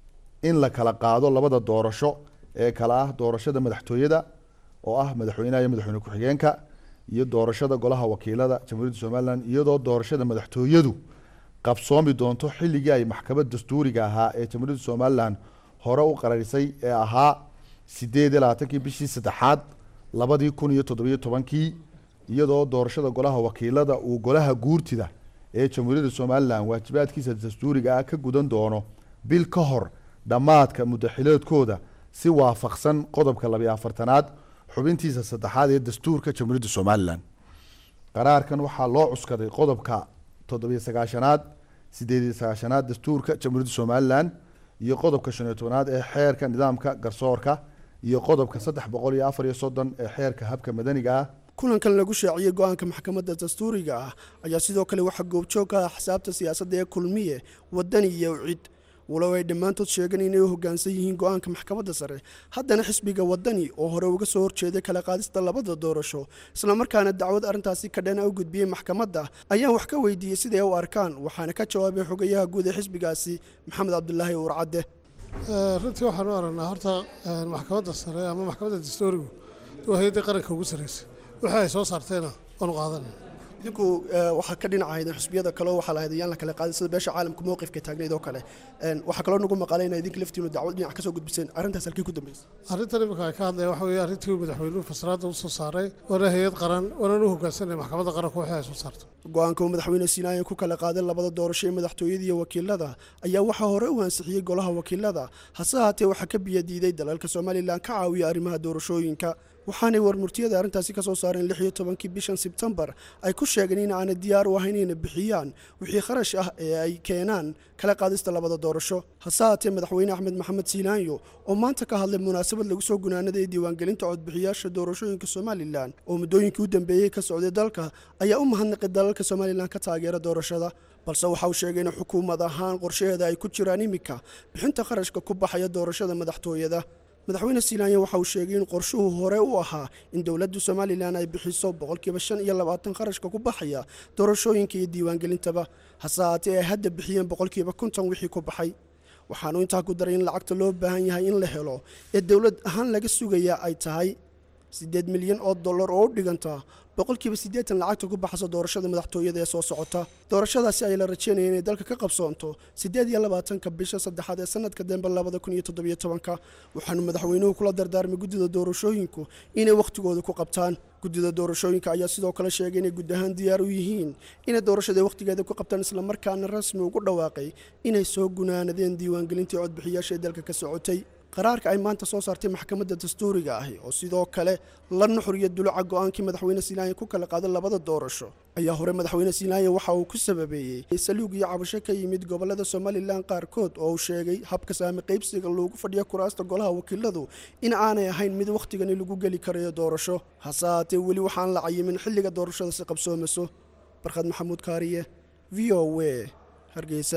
in la kala qaado labada doorasho ee kala ah doorashada madaxtooyada oo ah madaxweynaha iyo madaxweyne ku-xigeenka iyo doorashada golaha wakiilada jamhuuriyadda somalilan iyadoo doorashada madaxtooyadu qabsoomi doonto xilligii ay maxkamad dastuuriga ahaa ee jamhuuriyadda somalilan hore u qararisay ee ahaa sideed iyo labaatankii bishii saddexaad labadii kun iyo toddobiyo tobankii iyadoo doorashada golaha wakiilada uu golaha guurtida ee jamhuuriyadda somalilan waajibaadkiisa dastuuriga ah ka gudan doono bil ka hor dhammaadka muddaxileedkooda si waafaqsan qodobka labiyo afartanaad xubintiisa saddexaad ee dastuurka jamhuuriyadda somalilan qaraarkan waxaa loo cuskaday qodobka toddobiyo sagaashanaad sideed iyo sagaashanaad dastuurka jamhuuriyadda somalilan iyo qodobka shan iyo tobanaad ee xeerka nidaamka garsoorka iyo qodobka saddex boqol iyo afar iyo soddon ee xeerka habka madaniga ah kulankan lagu shaaciyey go-aanka maxkamadda dastuuriga ah ayaa sidoo kale waxaa goobjoog ka ah xisaabta siyaasadda ee kulmiye wadani iyo cid walow ay dhammaantood sheegeen inay u hoggaansan yihiin go-aanka maxkamadda sare haddana xisbiga wadani oo hore uga soo horjeeday kala qaadista labada doorasho islamarkaana dacwad arrintaasi ka dheena u gudbiyey maxkamadda ayaan wax ka weydiiyey siday u arkaan waxaana ka jawaabay xogayaha guud ee xisbigaasi maxamed cabdulaahi uurcadde runtii waxaan u aragnaa horta maxkamadda sare ama maxkamadda dastuurigu waa hay-adda qaranka ugu sarreysa wixii ay soo saarteena waanu qaadan idinku waxaa ka dhinacahaydeen xusbiyada kaleo waxaa lahayd yaan la kala qaadin sida beesha caalamka mowqifka taagnayd oo kale waxaa kaloo nagu maqalay inaa idinka laftiinu dacwad dhinac ka soo gudbiseen arrintaas halkii ku dambeysay arrintan imika ay ka hadlaya waxa weeye arrintii uu madaxweynuhu fasraadda u soo saaray waana hay-ad qaran waanaan u hoggaansanay maxkamadda qaranku wixii ay soo saarto go-aanka uu madaxweyne sinaayan ku kala qaaday labada doorasho ee madaxtooyada iyo wakiilada ayaa waxaa hore u ansixiyey golaha wakiilada hase haatee waxaa ka biyadiiday dalalka somalilan ka caawiya arrimaha doorashooyinka waxaanay warmurtiyada arrintaasi ka soo saareen lix iyo tobankii bishan sebtembar ay ku sheegeen in aanay diyaar u ahayn inay bixiyaan wixii kharash ah ee ay keenaan kala qaadista labada doorasho hase haatee madaxweyne axmed maxamed siinaanyo oo maanta ka hadlay munaasabad lagu soo gunaanaday diiwaangelinta codbixiyaasha doorashooyinka somalilan oo muddooyinkii u dambeeyey ka socday dalka ayaa u mahadnaqay dalalka somalilan ka taageera doorashada balse waxa uu sheegay in xukuumad ahaan qorshaheeda ay ku jiraan iminka bixinta kharashka ku baxaya doorashada madaxtooyada madaxweyne silaanya waxa uu sheegay in qorshuhu hore u ahaa in dowladda somalilan ay bixiso boqolkiiba shan iyo labaatan kharashka ku baxaya doorashooyinka iyo diiwaangelintaba hase haatee ay hadda bixiyeen boqolkiiba konton wixii ku baxay waxaanu intaa ku daray in lacagta loo baahan yahay in la helo ee dowlad ahaan laga sugayaa ay tahay siddeed milyan oo dollar oo u dhiganta boqolkiiba siddeetan lacagta ku baxaysa doorashada madaxtooyada ee soo socota doorashadaasi ay la rajeynaya inay dalka ka qabsoonto siddeed iyo labaatanka bisha saddexaad ee sanadka dembe labada kun iyo toddobiyo tobanka waxaanu madaxweynuhu kula dardaarmay guddida doorashooyinku inay wakhtigooda ku qabtaan guddida doorashooyinka ayaa sidoo kale sheegay inay guud ahaan diyaar u yihiin inay doorashada wakhtigeeda ku qabtaan islamarkaana rasmi ugu dhawaaqay inay soo gunaanadeen diiwaangelintii codbixiyaasha ee dalka ka socotay qaraarka ay maanta soo saartay maxkamadda dastuuriga ahi oo sidoo kale la nuxuriya duluca go-aankii madaxweyne silaanya ku kala qaaday labada doorasho ayaa hore madaxweyne silaanya waxa uu ku sababeeyey saluug iyo cabasho ka yimid gobolada somalilan qaarkood oo uu sheegay habka saami qaybsiga loogu fadhiyo kuraasta golaha wakiiladu in aanay ahayn mid wakhtigani lagu geli karayo doorasho hase haatee weli waxaan la cayimin xilliga doorashada si qabsoomayso barkhad maxamuud kaariye v o w hargeysa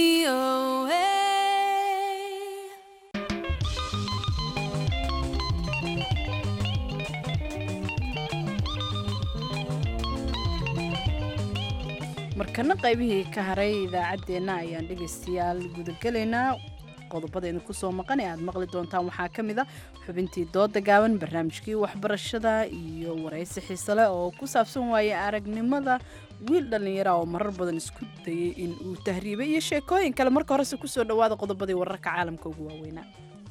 markana qaybihii ka haray idaacaddeenna ayaan dhegaystayaal gudagelaynaa qodobadaynu kusoo maqan ee aad maqli doontaan waxaa ka mid a xubintii dooda gaaban barnaamijkii waxbarashada iyo waraysi xiisale oo ku saabsan waaye aragnimada wiil dhallinyara oo marar badan isku dayay in uu tahriibay iyo sheekooyin kale marka horese kusoo dhawaada qodobadii wararka caalamka ugu waaweynaa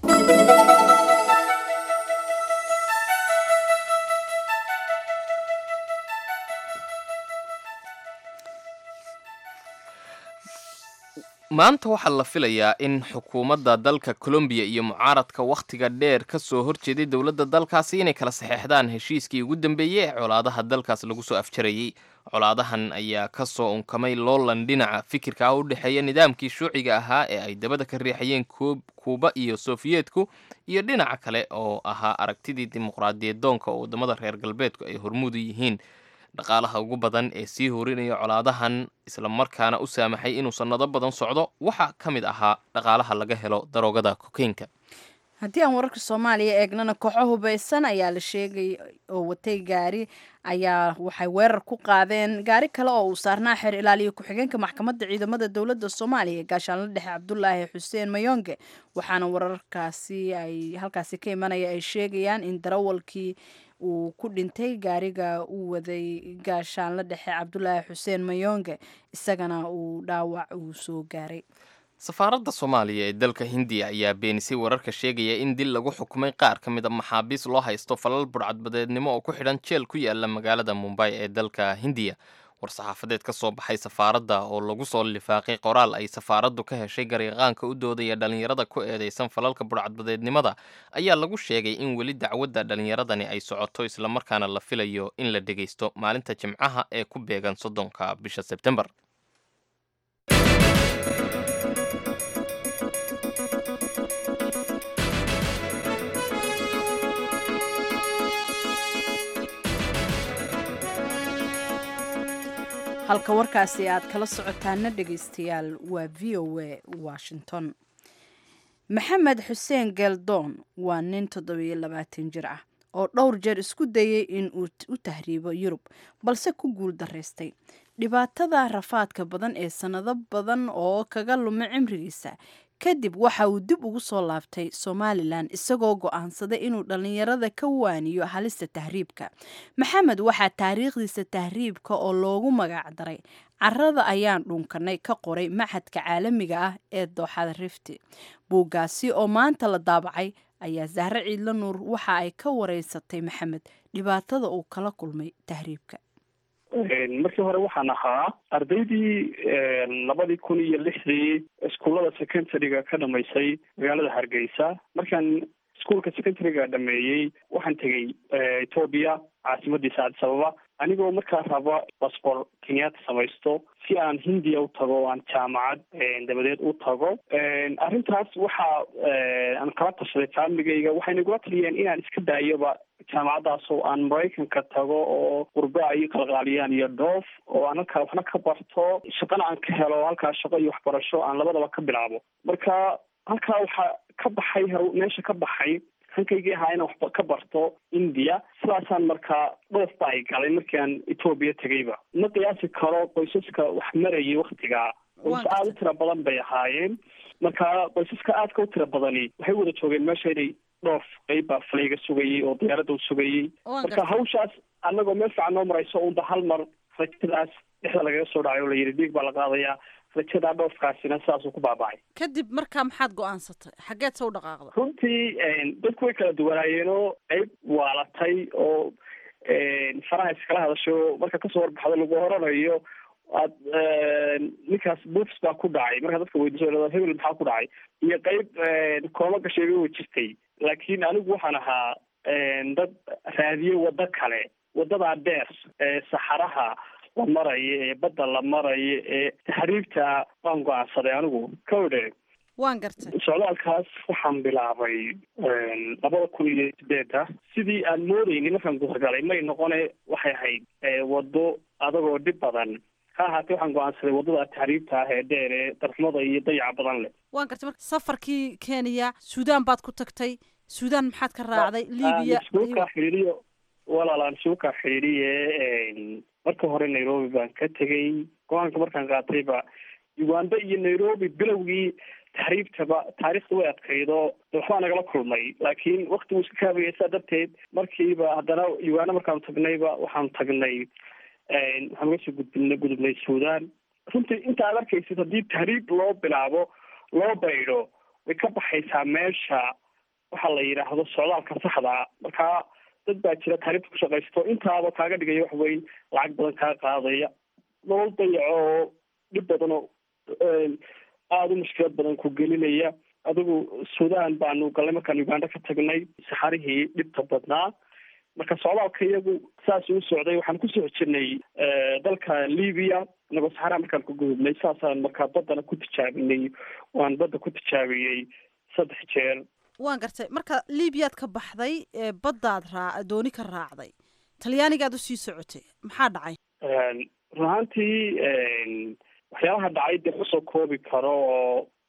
maanta waxaa la filayaa in xukuumadda dalka colombiya iyo mucaaradka wakhtiga dheer ka soo horjeeday dowladda dalkaasi inay kala saxeexdaan heshiiskii ugu dambeeyey ee colaadaha dalkaas lagu soo afjarayey colaadahan ayaa ka soo unkamay loolan dhinaca fikirka ah u dhexeeya nidaamkii shuuciga ahaa ee ay dabada ka riixayeen kuuba iyo sofiyeetku iyo dhinaca kale oo ahaa aragtidii dimuqraadiyad doonka oo waddamada reer galbeedku ay hormuudu yihiin dhaqaalaha ugu badan ee sii horinaya colaadahan islamarkaana u saamaxay inuu sannado badan socdo waxaa ka mid ahaa dhaqaalaha laga helo daroogada kokeynka haddii aan wararka soomaaliya eegnana kooxo hubeysan ayaa la sheegay oo watay gaari ayaa waxay weerar ku qaadeen gaari kale oo uu saarnaa xeer ilaaliya ku-xigeenka maxkamadda ciidamada dowladda soomaaliya gaashaanla dhexe cabdulaahi xuseen mayonge waxaana wararkaasi ay halkaasi ka imanaya ay sheegayaan in darawalkii uu ku dhintay gaariga uu waday gaashaanla dhexe cabdulaahi xuseen mayonge isagana uu dhaawac uu soo gaaray safaaradda soomaaliya ee dalka hindiya ayaa beenisay wararka sheegaya in dil lagu xukumay qaar ka mid a maxaabiis loo haysto falal burcadbadeednimo oo ku xidhan jeel ku yaala magaalada mumbay ee dalka hindiya war-saxaafadeed ka soo baxay safaaradda oo lagu soo lifaaqay qoraal ay safaaraddu ka heshay gariiqaanka u doodaya dhallinyarada ku eedeysan falalka burcadbadeednimada ayaa lagu sheegay in weli dacwadda dhallinyaradani ay socoto islamarkaana la filayo in la dhegaysto maalinta jimcaha ee ku beegan soddonka bisha sebtembar halka warkaasi aad kala socotaana dhegaystayaal waa v o a washington maxamed xuseen geeldoon waa nin toddobiyo labaatan jir ah oo dhowr jeer isku dayay in uu u tahriibo yurub balse ku guul daraystay dhibaatada rafaadka badan ee sannado badan oo kaga luma cimrigiisa kadib waxa uu dib ugu soo laabtay somalilan isagoo go'aansaday inuu dhallinyarada ka waaniyo halista tahriibka maxamed waxaa taariikhdiisa tahriibka oo loogu magac daray carada ayaan dhunkanay ka qoray maxadka caalamiga ah ee dooxada rifti buuggaasi oo maanta la daabacay ayaa sahre ciidla nuur waxa ay ka wareysatay maxamed dhibaatada uu kala kulmay tahriibka markii hore waxaan ahaa ardaydii labadii kun iyo lixdii iskuullada secondary-ga ka dhamaysay magaalada hargeysa markaan iskuolka secondary-ga dhameeyey waxaan tegey etoobiya caasimadiisa addis ababa anigoo markaa raba basbor kenyaata samaysto si aan hindiya u tago o aan jaamacad dabadeed u tago arrintaas waxa aan kala tashaday faamiligayga waxayna igula taliyeen inaan iska daayoba jaamacaddaas oo aan maraykanka tago oo qurba ay qalqaaliyaan iyo dhoof oo aan halkaa waxna ka barto shaqana aan ka helo halkaa shaqo iyo waxbarasho aan labadaba ka bilaabo marka halkaa waxaa ka baxay meesha ka baxay hankaygii ahaa inaan waxba ka barto india sidaasaan markaa dhoof ba ay galay markii aan etoobiya tegayba ma qiyaasi karo qoysaska wax marayay waktigaa qoys aada u tira badan bay ahaayeen marka qoysaska aadka u tira badani waxay wada joogeen meesha inay dhoof qeyb baa falayga sugayay oo diyaaradda u sugayay marka hawshaas annagoo meel fiican noo marayso unba hal mar rajadaas dhexda lagaga soo dhacay oo la yidhi dhiig baa la qaadayaa rajadaa dhoofkaasina sidaasuu ku baabacay kadib markaa maxaad go-aansatay xaggeed se u dhaqaaqda runtii dadku way kala duwanaayeenoo qeyb waalatay oo faraha iskala hadasho marka kasoo warbaxdo lagu horanayo aad ninkaas buufs baa ku dhacay markaa dadka weydiiso hebel maxaa ku dhacay iyo qeyb kooma gasheega way jirtay laakiin anigu waxaan ahaa dad raadiye waddo kale waddadaa dheer ee saxaraha la marayo ee badda la marayo ee taxriibta waan go-aansaday anigu kawdhe waan gartay socdaalkaas waxaan bilaabay labada kun iyo sideeda sidii aan moodeyni markaan guurgalay may noqone waxay ahayd waddo adagoo dhib badan ha ahaatee waxaan go-aansaday waddada taxriibta ah ee dheer ee darxumada iyo dayaca badan leh waan gartay marka safarkii kenya suudaan baad ku tagtay suudaan maxaad ka raacday libiya isuukaa xidhiiriyo walaalaan isuukaa xidhiiriye marka hore nairobi baan ka tegey go-aanka markaan qaatayba uganda iyo nairobi bilowgii taxriibtaba taariikhda way adkaydo waxbaa nagala kulmay laakiin waktigu iska kaabaya saa darteed markiiba haddana uganda markaanu tagnayba waxaanu tagnay waxaan uga soo gudbina gudubnay suudaan runtii inta aad arkaysid haddii tahriib loo bilaabo loo baydho way ka baxaysaa meesha waxa la yidhaahdo socdaalka saxdaa markaa dad baa jira taariibta ku shaqaysto intaaba kaaga dhigaya wax weyn lacag badan kaa qaadaya nolol dayaco oo dhib badan oo aada u mushkilad badan ku gelinaya adigu suudaan baanu galnay markaan uganda ka tagnay saxarihii dhibta badnaa marka socdaalka iyagu saas u socday waxaan kusoo jirnay dalka libiya inagoo saxaraha markaan ku gudubnay saasaan markaa baddana ku tijaabinay waan badda ku tijaabiyey saddex jeer waan gartay marka libiyaad ka baxday baddaad raa dooni ka raacday talyaanigaad usii socotay maxaa dhacay run ahaantii waxyaabaha dhacay dee kusoo koobi karo oo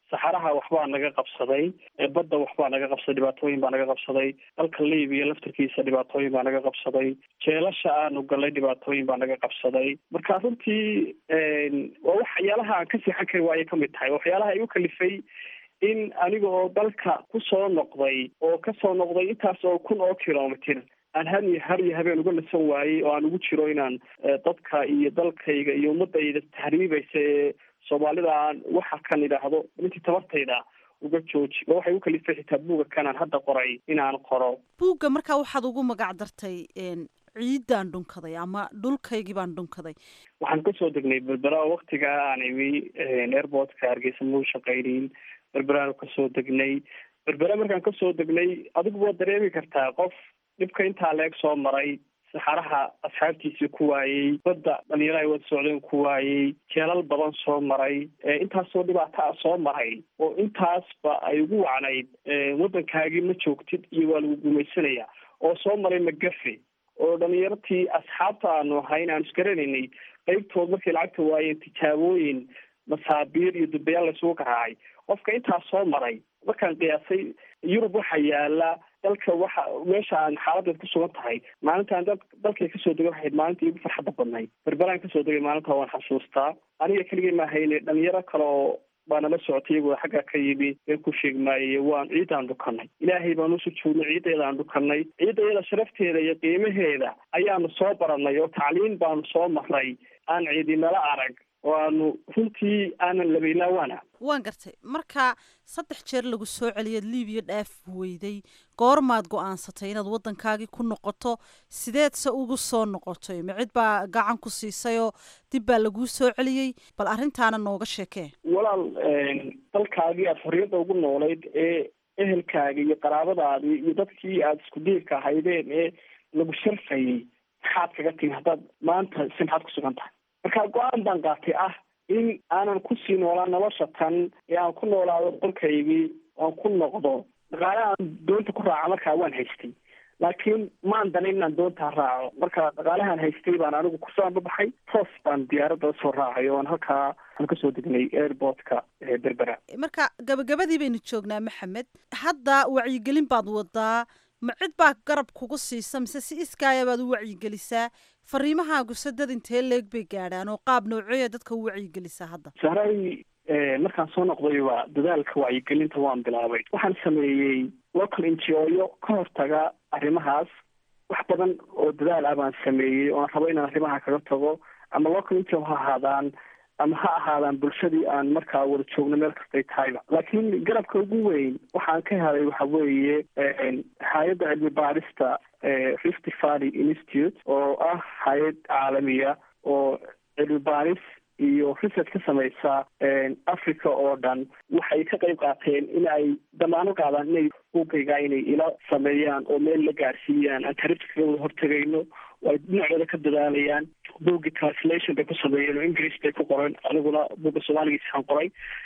saxaraha waxbaa naga qabsaday badda waxbaa naga qabsaday dhibaatooyin baa naga qabsaday dalka libiya laftarkiisa dhibaatooyin baa naga qabsaday jeelasha aanu galay dhibaatooyin baa naga qabsaday marka runtii waa waxyaalaha aan ka seexan kari waaye kamid tahay waxyaalaha igu kalifay in aniga oo dalka kusoo noqday oo kasoo noqday intaas oo kun oo kilomitr aan har iyo har iyo habeen uga nasan waayey oo aan ugu jiro inaan dadka iyo dalkayga iyo ummadayda tahriibaysa ee soomaalida aan waxa kan idhaahdo intii tabartayda uga jooji oo waxay u kalifay xitaa buuga kanaan hadda qoray inaan qoro buugga markaa waxaad ugu magac dartay ciiddaan dhunkaday ama dhulkaygii baan dhunkaday waxaan kasoo degnay berbera oo waktigaa aan imi airportka hargeysa mau shaqaynin berberaan kasoo degnay berbera markaan kasoo degnay adigu waad dareemi kartaa qof dhibka intaa leeg soo maray saxaraha asxaabtiisii ku waayey badda dhalinyaro ay wada socdeen ku waayey jeelal badan soo maray intaasoo dhibaato a soo maray oo intaasba ay ugu wacnayd waddankaagii ma joogtid iyo waa lagu gumaysanaya oo soo maray magafe oo dhalinyartii asxaabta aanu ahayn aan isgaranaynay qeybtood markay lacagta waayeen tijaabooyin masaabiir iyo dubayaal laysugu garaacay qofka intaas soo maray markaan qiyaasay yurub waxaa yaala dalka waxa meesha aan xaaladeed ku sugan tahay maalintaan dal dalkay kasoo degay waxayd maalintii igu farxadda badnayd berberaan kasoo degay maalintaa waan xasuustaa aniga keligay maahayne dhalinyaro kale oo baa nala socotay iyagoo xagga ka yimi been ku sheeg maaye waan ciiddaan dhukanay ilaahay baan u sujuudnay ciiddeedaan dhukanay ciiddayada sharafteeda iyo qiimaheeda ayaanu soo baranay oo tacliin baanu soo marnay aan ciidinala arag oo aanu runtii aanan labaylaawaana waan gartay marka saddex jeer lagu soo celiyaad libiya dhaaf weyday goormaad go-aansatay inaad waddankaagii ku noqoto sideedse ugu soo noqotay ma cid baa gacan ku siisayoo dib baa laguu soo celiyey bal arrintaana nooga sheekee walaal dalkaagii aada xorriyadda ugu noolayd ee ehelkaagii iyo qaraabadaadii iyo dadkii aada isku diirka ahaydeen ee lagu sharfayay maxaad kaga timi haddaad maanta si maxaad ku sugan tahay marka go-aan baan qaatay ah in aanan kusii noolaan nolosha tan ee aan ku noolaado dalkaygii aan ku noqdo dhaqaale aan doonta ku raaca markaa waan haystay laakiin maan danin inaan doontaa raaco marka dhaqaalahaan haystay baan anigu kusoo anbabaxay toos baan diyaaradda usoo raacay oon halkaa aan kasoo degnay airportka berbera marka gabagabadii baynu joognaa maxamed hadda wacyigelin baad wadaa ma cid baa garab kugu siisa mise si iskaaya baad u wacyigelisaa fariimahaagu sadad intee leeg bay gaadhaan oo qaab noocooya dadka u wacyigelisaa hadda sahray markaan soo noqdayba dadaalka wacyigelinta waan bilaabay waxaan sameeyey local ngo-yo ka hortaga arrimahaas wax badan oo dadaal ah baan sameeyey oo aan rabo inaan arrimaha kaga tago ama local ngo ha ahaadaan ama ha ahaadaan bulshadii aan markaa wada joogno meel kastay tahayba laakiin garabka ugu weyn waxaan ka helay waxa weeye hay-adda cilmi baarista rift valley institute oo ah hay-ad caalamiya oo cilmi baaris iyo research ka samaysa africa oo dhan waxay ka qayb qaateen in ay damaano qaadaan inay buugayga inay ila sameeyaan oo meel la gaarsiiyaan aan tarifka kaga wada hortegayno oo ay dhinacooda ka dadaalayaan buugii translation bay ku sameeyeen oo english bay ku qoren aniguna buugga soomaaligiisaan qoray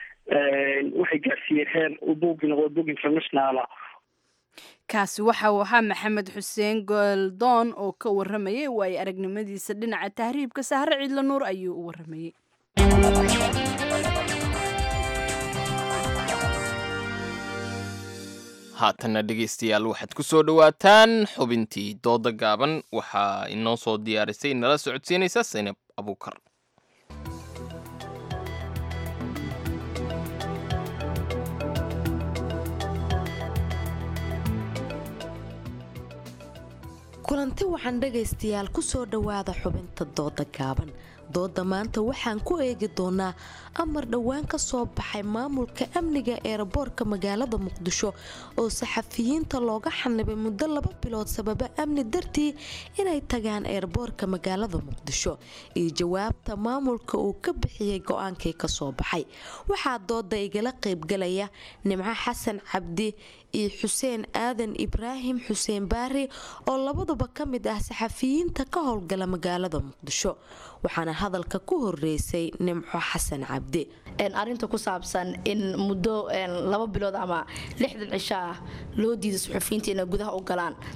waxay gaarsiiyeen heer uu buuggii noqdo buug internationala kaasi waxa uu ahaa maxamed xuseen goldoon oo ka waramayay waayo aragnimadiisa dhinaca tahriibka sahre ciidla nuur ayuu u waramayey haatanna dhegaystayaal waxaad ku soo dhowaataan xubintii dooda gaaban waxaa inoo soo diyaarisay nala socodsiinaysa saynab abuukar kulanti waxaan dhagaystayaal ku soo dhowaada xubinta dooda gaaban dooda maanta waxaan ku eegi doonaa amar dhowaan ka soo baxay maamulka amniga eeraboorka magaalada muqdisho oo saxafiyiinta looga xanibay muddo laba bilood sababa amni dartii inay tagaan eeraboorka magaalada muqdisho iyo jawaabta maamulka uu ka bixiyey go-aankii kasoo baxay waxaa dooda igala qaybgalaya nimco xasan cabdi iyo xuseen aadan ibraahim xuseen baari oo labaduba ka mid ah saxafiyiinta ka howlgala magaalada muqdisho waxaana hadalka ku horeysay nimco xasan cabdi arinta ku saabsan in muddo laba bilood ama lixdan cisho ah loo diiday suxufiyiinta inay gudaha u galaan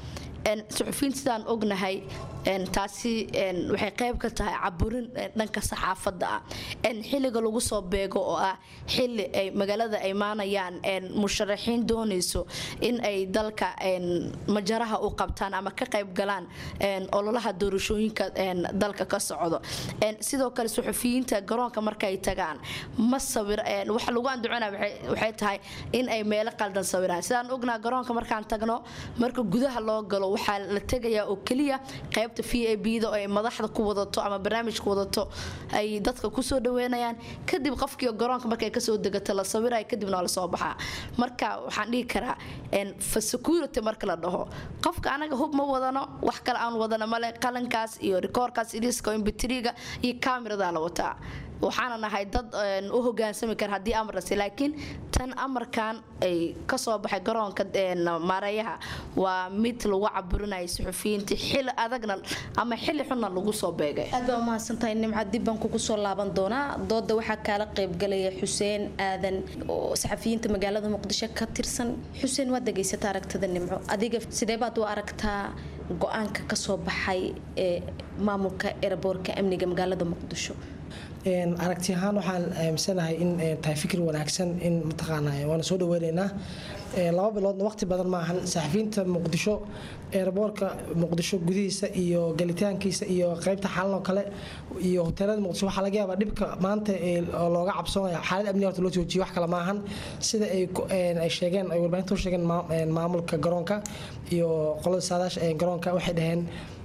suxufiyiinta sidaan ognahay taasi waxay qayb ka tahay caburin dhanka saxaafadda ah xilliga lagu soo beego oo ah xili ay magaalada imaanayaan musharaxiin doonayso in ay dalka majaraha u qabtaan ama ka qayb galaan ololaha doorashooyinka dalka ka socdo sidoo kale suxufiyiinta garoonka markay tagaan ma sawir waxa lagu anducina waxay tahay in ay meelo qaldan sawiraan sidaan ognaa garoonka markaan tagno marka gudaha loo galo waxaa la tegayaa oo keliya qaybta v a b da oo ay madaxda ku wadato ama barnaamijka wadato ay dadka kusoo dhaweynayaan kadib qofkii garoonka markay kasoo degato la sawiraya kadibna waa lasoo baxaa marka waxaan dhihi karaa fa security marka la dhaho qofka anaga hub ma wadano wax kale aan wadano male qalankaas iyo rikoorkaas iriska imbitriga iyo kaamiradaa la wataa waxaana nahay dad u hogaansami kara haddii amarasi laakiin tan amarkan ay kasoo baxay garoonka maareeyaha waa mid lagu caburinaya suxufiyiinta xili adagna ama xili xunna lagu soo beegay aad baa umahadsantahay nimca dib baan kugu soo laaban doonaa dooda waxaa kaala qaybgalaya xuseen aadan oo saxafiyiinta magaalada muqdisho ka tirsan xuseen waad degaysata aragtada nimco adiga sidee baad u aragtaa go-aanka kasoo baxay ee maamulka eraboorka amniga magaalada muqdisho aragti ahaan waxaan aaminsanahay in tahay fikir wanaagsan in mataqaana waana soo dhaweynaynaa laba biloodna waqti badan maahan saxafiyiinta muqdisho eeraboorka muqdisho gudihiisa iyo galitaankiisa iyo qaybta xalanoo kale iyo hoteelada muqdisho waxaa laga yaabaa dhibka maanta oo looga cabsoonaya xaalad amni horta loo joojiyo wax kale maahan sida ay sheegeen ay warbaahinta u sheegeen maamulka garoonka iyo qolada saadaasha ee garoonka waxay dhaheen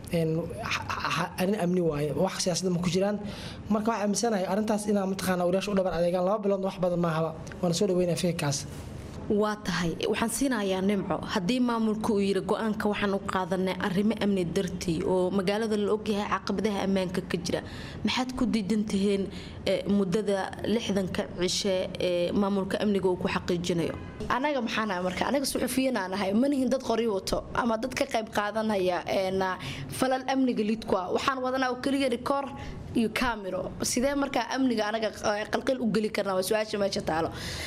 arrin amni waaye wax siyaasada ma ku jiraan marka waxaa aaminsanahay arrintaas inaa mataqaana wariyaasha u dhabar adeegaan laba biloodna wax badan maahaba waana soo dhaweynaya fikirkaas waa tahay waxaan siinayaa nimco haddii maamulka uu yiri go-aanka waxaan u qaadanay arrimo amni dartii oo magaalada la ogyahay caqabadaha ammaanka ka jira maxaad ku diidan tihiin muddada lixdanka cishe ee maamulka amniga uu ku xaqiijinayo anaga maxaana marka anaga suxufiyiin aan ahay manihin dad qori wato ama dad ka qayb qaadanaya falal amniga lidku ah waxaan wadanaa oo keliya rikoor iyo camero sidee markaa amniga anaga qalqil u geli karna waa su-aasha meesha taalo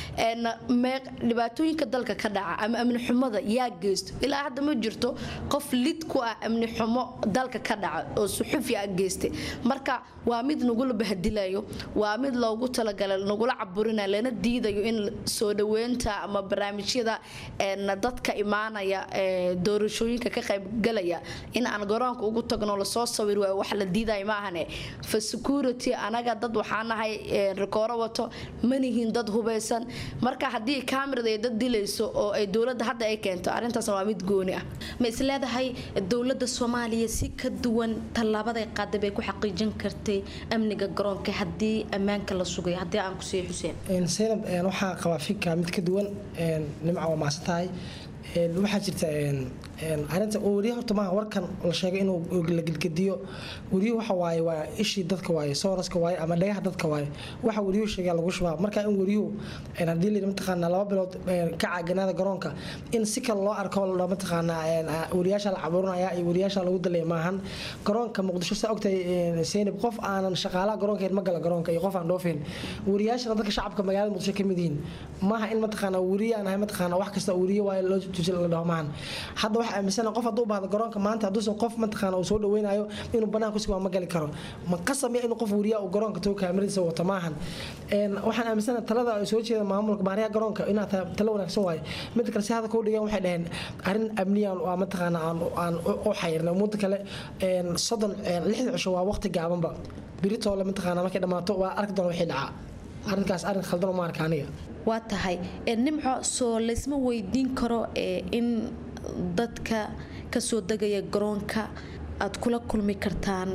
dhibaatooyinka dalka ka dhaca ama amni xumada yaa geysto ilaa hadda ma jirto qof lid ku ah amni xumo dalka ka dhaca oo suxufi ah geystay marka waa mid nagula bahadilayo waa mid loogu talagalay nagula caburinayo lana diidayo in soo dhaweynta ama barnaamijyada dadka imaanaya doorashooyinka ka qaybgalaya in aan garoonka ugu tagno lasoo sawir waayo wax la diidayo maahane fa security anaga dad waxaa nahay rikooro wato manihiin dad hubeysan marka haddii kamirada ay dad dilayso oo ay dowladda hadda ay keento arrintaasna waa mid gooni ah ma isleedahay dowladda soomaaliya si ka duwan tallaabaday qaaday bay ku xaqiijin kartay amniga garoonka haddii ammaanka la sugay haddii aan kusiiyo xuseen saynab waxaa qabaa fikra mid ka duwan nimca waa maasan tahay waxaa jirta arinta wariya horta maaha warkan la sheegay inuu la gelgediyo wariyuhu waxa waaye waa ishii dadka waaye sooraska waaye ama dhagaha dadka waaye waxa wariyuhu sheegaa lagu shubaa marka in wariyuhu haddii la mataqaanaa laba bilood ka caaganaada garoonka in si kale loo arko la mataqaanaa wariyaasha la caburinaya iyo wariyaasha lagu dalaya maahan garoonka muqdisho saa ogtahay seynab qof aanan shaqaalaha garoonka ma gala garoonka iyo qof aan dhoofin wariyaashana dadka shacabka magaalada muqdisho ka mid yihiin maaha in mataqaanaa wariye aan ahay mataqaanaa wax kasta wariye waaye loo tusi la dhaho maahan hadda waxaa aaminsan qof hadduu baahdo garoonka maanta hadduusan qof mataqaana uu soo dhaweynayo inuu banaanka kusiga ma gali karo ma qasamiya inuu qof wariya uu garoonka tago kaamiradiisa wato maahan waxaan aaminsana talada ay soo jeeda maamulka maariyaha garoonka inaa tahay talo wanaagsan waaye mid kale si hadda kuu dhigan waxay dhaheen arrin amniyan waa mataqaana aan u xayirnay muddo kale soddon lixda cisho waa waqti gaabanba biritoole mataqaana markay dhammaato waa arki doona wixii dhacaa arrinkaas arrin khaldan uma arka aniga waa tahay nimco soo laysma weydiin karo in dadka kasoo degaya garoonka aad kula kulmi kartaan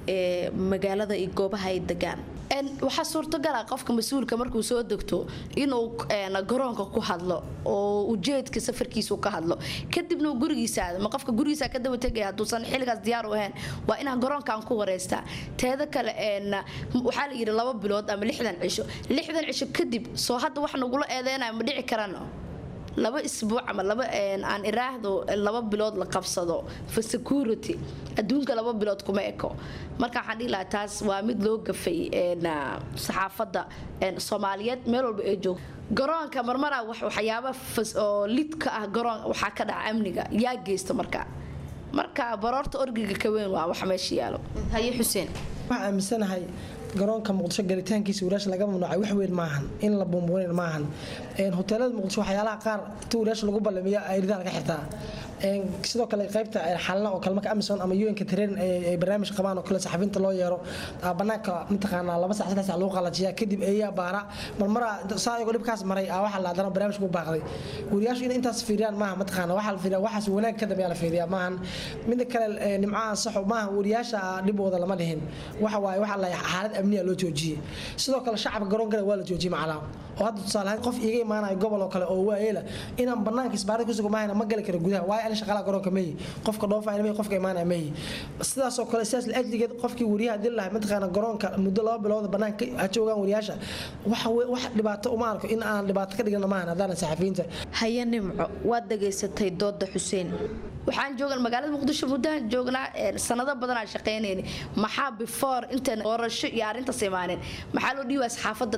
magaalada iyo goobaha ay degaan waxaa suurtagala qofka mas-uulka markuu soo degto inuu garoonka ku hadlo oo ujeedka safarkiisu ka hadlo kadibna uu gurigiisa aado ma qofka gurigiisa ka daba tegaya hadduusan xilligaas diyaar u ahayn waa inaan garoonkaan ku wareystaa teeda kale waxaa la yidhi laba bilood ama lixdan cisho lixdan cisho kadib soo hadda wax nagula eedeynayo ma dhici karano laba isbuuc ama laba aan iraahdo laba bilood la qabsado for security adduunka laba bilood kuma eko marka waxaan dhihi lahaa taas waa mid loo gafay saxaafadda soomaaliyeed meel walba ee joog garoonka marmara waxyaaba oo lid ka ah garoon waxaa ka dhaca amniga yaa geysta marka marka baroorta orgiga ka weyn waa wax meesha yaalo haye xuseen waxaan aaminsanahay garoonka muqdisho galitaankiisa wariyaasha laga mamnuucay wax weyn maahan in la buunbuunin maahan hoteelada muqdisho waxyaalaha qaar inta wariyaasha lagu ballamiya ayridaa laga xirtaa sidoo kale qaybta xalna oo kale marka amison ama un-ka tareen ay barnaamij qabaan oo kale saxafiinta loo yeero banaanka mataqaanaa laba sac saddex sac lagu qalajiyaa kadib eeyaa baara marmara saa iyagoo dhibkaas maray aa waxaa la haddana barnaamijku baaqday wariyaashu inay intaas fiiriyaan maaha mataqaana waxaa la fiiriya waxaas wanaag ka dambeeya la fiiriyaa maahan mida kale nimcaha saxo maaha wariyaasha dhibooda lama dhihin waxa waaye waxaa la xaalad amniya loo joojiyey sidoo kale shacabka garoonkana waa la joojiyey macnaa oo hadda tusaalehaan qof iiga imaanayo gobol oo kale oo waayeela inaan banaanka isbaarada kusugo maahayna ma gali karo gudaha waayo ani shaqaalaha garoonka meyi qofka dhoofaya meyi qofka imaanaya meyi sidaasoo kale sidaas laajligeed qofkii wariyaha dil lahay mataqaana garoonka muddo laba bilooda banaanka ha joogaan wariyaasha waxa wax dhibaato uma arko in aan dhibaato ka dhigana maahan haddaanan saxafiyiinta haye nimco waad dhageysatay dooda xuseen waxaan joogan magaalada muqdisho muddahan joognaa sanado badan aan shaqaynayni maxaa before intaan doorasho iyo arrintaas imaaneen maxaa loo dhiibaa saxaafadda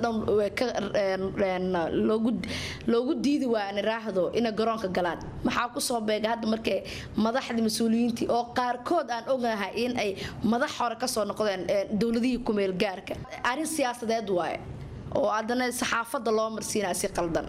dhan loogu diidi waa aan iraahdo inay garoonka galaan maxaa kusoo beega hadda markay madaxdii mas-uuliyiintii oo qaarkood aan ognahay in ay madax hore kasoo noqdeen dowladihii kumeel gaarka arrin siyaasadeed waaye oo haddana saxaafadda loo marsiinaa si qaldan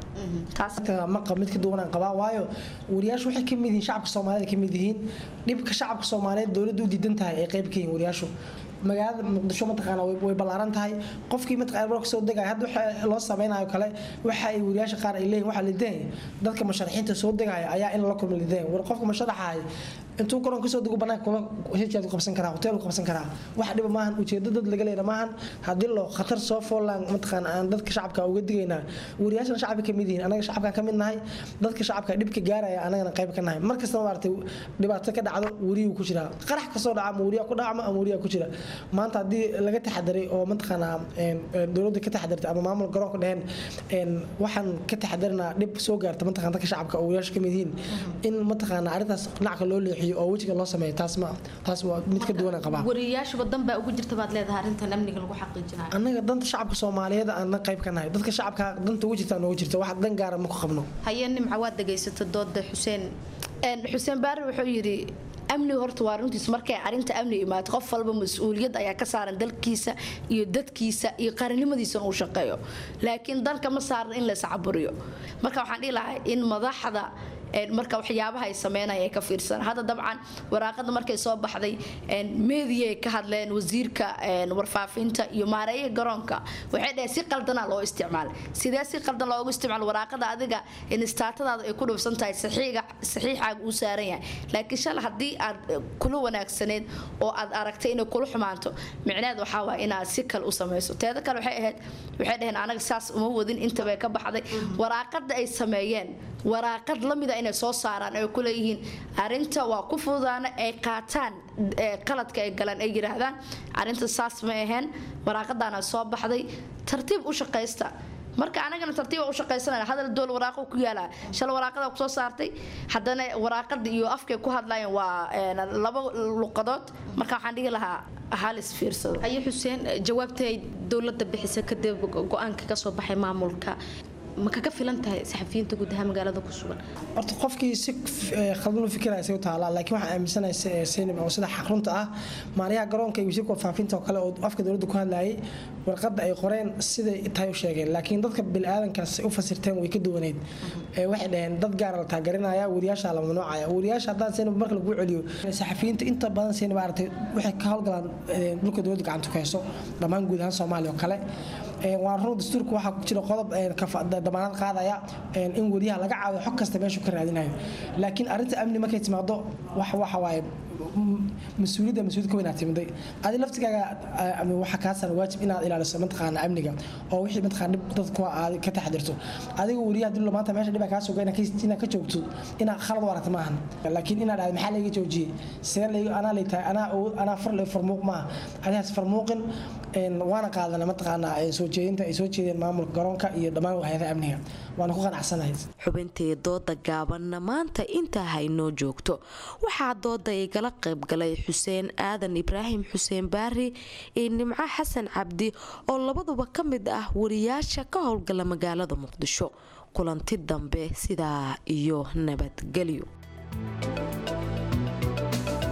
maqa mid ka duwanaan qabaa waayo wariyaashu waxay kamid yihiin shacabka soomaalida kamid yihiin dhibka shacabka soomaaliyeed dowladda u diidan tahay ay qayb ka yihiin wariyaashu magaalada muqdisho mataqaana way ballaaran tahay qofkii mataqaana marka soo degaya hadda waxa loo sameynayo kale waxa ay wariyaasha qaar ay leeyihin waxaa lidahay dadka musharaxiinta soo degaya ayaa in la kulma lidahay war qofka musharaxahay intuu garoon kasoo dego banaanka kuma heshiyaad qabsan karaa hotel qabsan karaa wax dhiba maahan ujeedo dad laga leena maahan haddii loo khatar soo foolaan mataqaana aan dadka shacabka uga digaynaa wariyaashana shacabka kamid yihiin anaga shacabka kamid nahay dadka shacabka dhibka gaaraya anagana qayb ka nahay mar kastaba maaragtay dhibaato ka dhacdo wariyuu ku jiraa qarax kasoo dhaca ama wariyaa ku dhacma ama wariyaa ku jira maanta haddii laga taxadaray oo mataqaanaa dowladda ka taxadartay ama maamul garoonka dheheen waxaan ka taxadarinaa dhib soo gaarta mataqana dadka shacabka oo wariyaasha kamid yihiin in mataqaana arrintaas dhinacka loo leexiyo oo wejiga loo sameeyo taas ma taas waa mid ka duwan qabaa wariyaashuba dan baa ugu jirta baad leedahay arrintan amniga lagu xaqiijinayo annaga danta shacabka soomaaliyeed aan qayb ka nahay dadka shacabka danta ugu jirta noogu jirta wax dan gaara ma ku qabno haye nimca waad dhegaysata dooda xuseen xuseen baari wuxuu yidhi amniga horta waa runtiis markay arrinta amni imaato qof walba mas-uuliyad ayaa ka saaran dalkiisa iyo dadkiisa iyo qaranimadiisana uu shaqeeyo laakiin dalka ma saaran in la iscaburiyo marka waxaan dhihi lahaa in madaxda marka waxyaabaha ay sameynaya ay ka fiirsan hadda dabcan waraaqada markay soo baxday meediya ay ka hadleen wasiirka warfaafinta iyo maareeyaha garoonka waxay dhaheen si qaldanaa loo isticmaalay sidee si qaldan loogu isticmaal waraaqada adiga instaatadaada ay ku dhufsan tahay saxiixaaga uu saaran yahay laakiin shal haddii aad kula wanaagsaneed oo aad aragtay inay kula xumaanto micneed waxaa waaya inaad si kale u samayso teeda kale waxay ahayd waxay dhaheen anaga saas uma wadin intabay ka baxday waraaqada ay sameeyeen waraaqad lamida inay soo saaraan ay ku leeyihiin arinta waa ku fududaana ay qaataan qaladka ay galaan ay yidhaahdaan arinta saas ma aheen waraaqadaana soo baxday tartiib u shaqaysta marka anagana tartiiba u shaqaysanana hadal dool waraaqo ku yaalaa shal waraaqada kusoo saartay haddana waraaqada iyo afkay ku hadlayeen waa laba luqadood marka waxaan dhihi lahaa halis fiirsado haye xuseen jawaabtay dowladda bixisa kadib go-aanka kasoo baxay maamulka ma kaga filan tahay saxafiyiinta guud ahaan magaalada ku sugan horta qofkii si khaldan u fikiraya say u taalaa laakiin waxaan aaminsanahay seynab oo sida xaqrunta ah maaliyaha garoonka iyo wasiirka warfaafinta oo kale oo afka dowladda ku hadlayay warqadda ay qoreen siday tahay u sheegeen laakiin dadka biniaadankaas u fasirteen way ka duwaneyd waxay dhaheen dad gaara la taageerinaya wariyaasha la mamnuucaya wariyaasha haddaan seynab marka lagu celiyo saxafiyiinta inta badan seynab aragtay waxay ka howlgalaan dhulka dowladda gacanta ku hayso dhammaan guud ahaan soomaaliya oo kale waa run dastuurka waxaa ku jira qodob damaanad qaadaya in wariyaha laga caawiyo xog kasta meeshu ka raadinayo laakiin arrinta amni markay timaado waxa waaye mas-uuliyadda mas-uuliyad ka weynaad timiday adi laftigaaga waxaa kaa saaran waajib inaad ilaaliso mataqaana amniga oo wixii mataqaana dhib dadku aad ka taxadirto adiga wariyaha dilo maanta meesha dhibaa kaa suga inaad ka joogto inaad khalad u aragta maahan laakiin inaad dhahdo maxaa layga joojiyey sidee layga anaa lay tahay anaa anaa far lay farmuuq maaha adigaas farmuuqin waana qaadana mataqaana soo jeedinta ay soo jeedeen maamulka garoonka iyo dhammaan hay-adaha amniga waana ku qanacsanahay xubintii dooda gaabanna maanta intaa haynoo joogto waxaa dooda igala qaybgalay xuseen aadan ibraahim xuseen baari iyo nimco xasan cabdi oo labaduba ka mid ah wariyaasha ka howlgala magaalada muqdisho kulanti dambe sidaa iyo nabadgelyo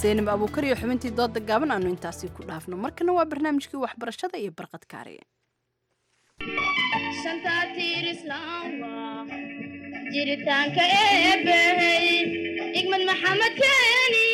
seenib abuukar iyo xubintii dooda gaaban aanu intaasi ku dhaafno markana waa barnaamijkii waxbarashada iyo barqad kaariye jiritaanka eebbahey igmad maxamed keeni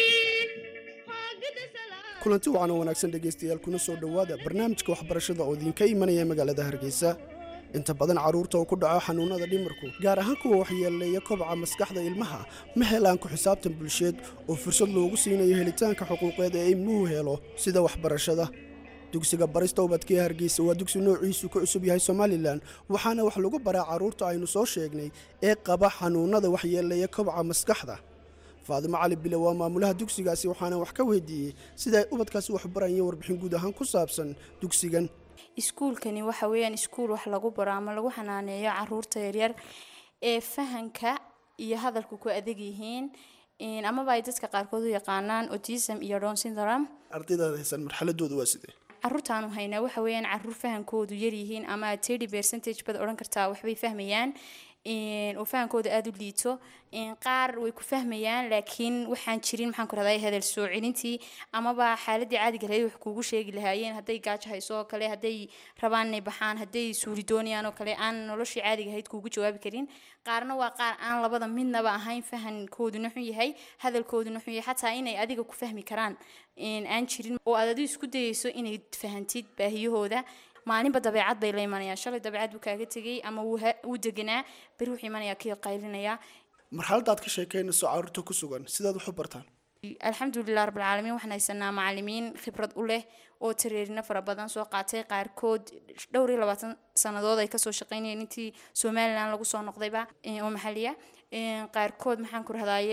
kulanti wacan oo wanaagsan dhegaystayaal kuna soo dhowaada barnaamijka waxbarashada oo idinka imanaya magaalada hargeysa inta badan carruurta oo ku dhaco xanuunnada dhimarku gaar ahaan kuwa waxyeeleeya kobca maskaxda ilmaha ma helaan ku xisaabtan bulsheed oo fursad loogu siinayo helitaanka xuquuqeed ee ilmuhu helo sida waxbarashada dugsiga barista ubadka ee hargeysa waa dugsi noociisu ka cusub yahay somalilan waxaana wax lagu baraa carruurta aynu soo sheegnay ee qaba xanuunnada waxyeeleeya kobca maskaxda faadimo cali bile waa maamulaha dugsigaasi waxaana wax ka weydiiyey sida ay ubadkaasi wax barayeen warbixin guud ahaan ku saabsan dugsigan iskuulkani waxa weeyaan iskuul wax lagu baro ama lagu xanaaneeyo caruurta yaryar ee fahanka iyo hadalku ku adag yihiin amaba ay dadka qaarkood u yaqaanaan autism iyo down syndrome ardaydaada haysan marxaladooda waa sidee caruurtaanu haynaa waxa weeyaan caruur fahankoodu yaryihiin ama thirty percentage baad odhan kartaa waxbay fahmayaan oo fahankooda aada u liito qaar way ku fahmayaan laakiin waxaan jirin maxaan ku rahday hadal soo celintii amaba xaaladii caadiga lahayd wax kuugu sheegi lahaayeen hadday gaajo hayso oo kale hadday rabaan inay baxaan hadday suuri doonayaan oo kale aan noloshii caadiga ahayd kuugu jawaabi karin qaarna waa qaar aan labada midnaba ahayn fahankooduna xun yahay hadalkooduna xun yahay xataa inay adiga ku fahmi karaan aan jirin oo aad adigu isku dayeyso inay fahantid baahiyahooda maalinba dabeecad bay la imanayaan shalay dabeecad buu kaaga tegay ama wuu deganaa beri wuxuu imanayaa kii qaylinaya marxaladaad ka sheekeynayso carruurta ku sugan sidaad wax u bartaan alxamdulilah rabbilcaalamiin waxaan haysanaa macalimiin khibrad u leh oo tareerino fara badan soo qaatay qaarkood dhowr iyo labaatan sannadood ay kasoo shaqeynayeen intii somalilan lagu soo noqdayba oo maxaliya qaarkood maxaan ku rahdaye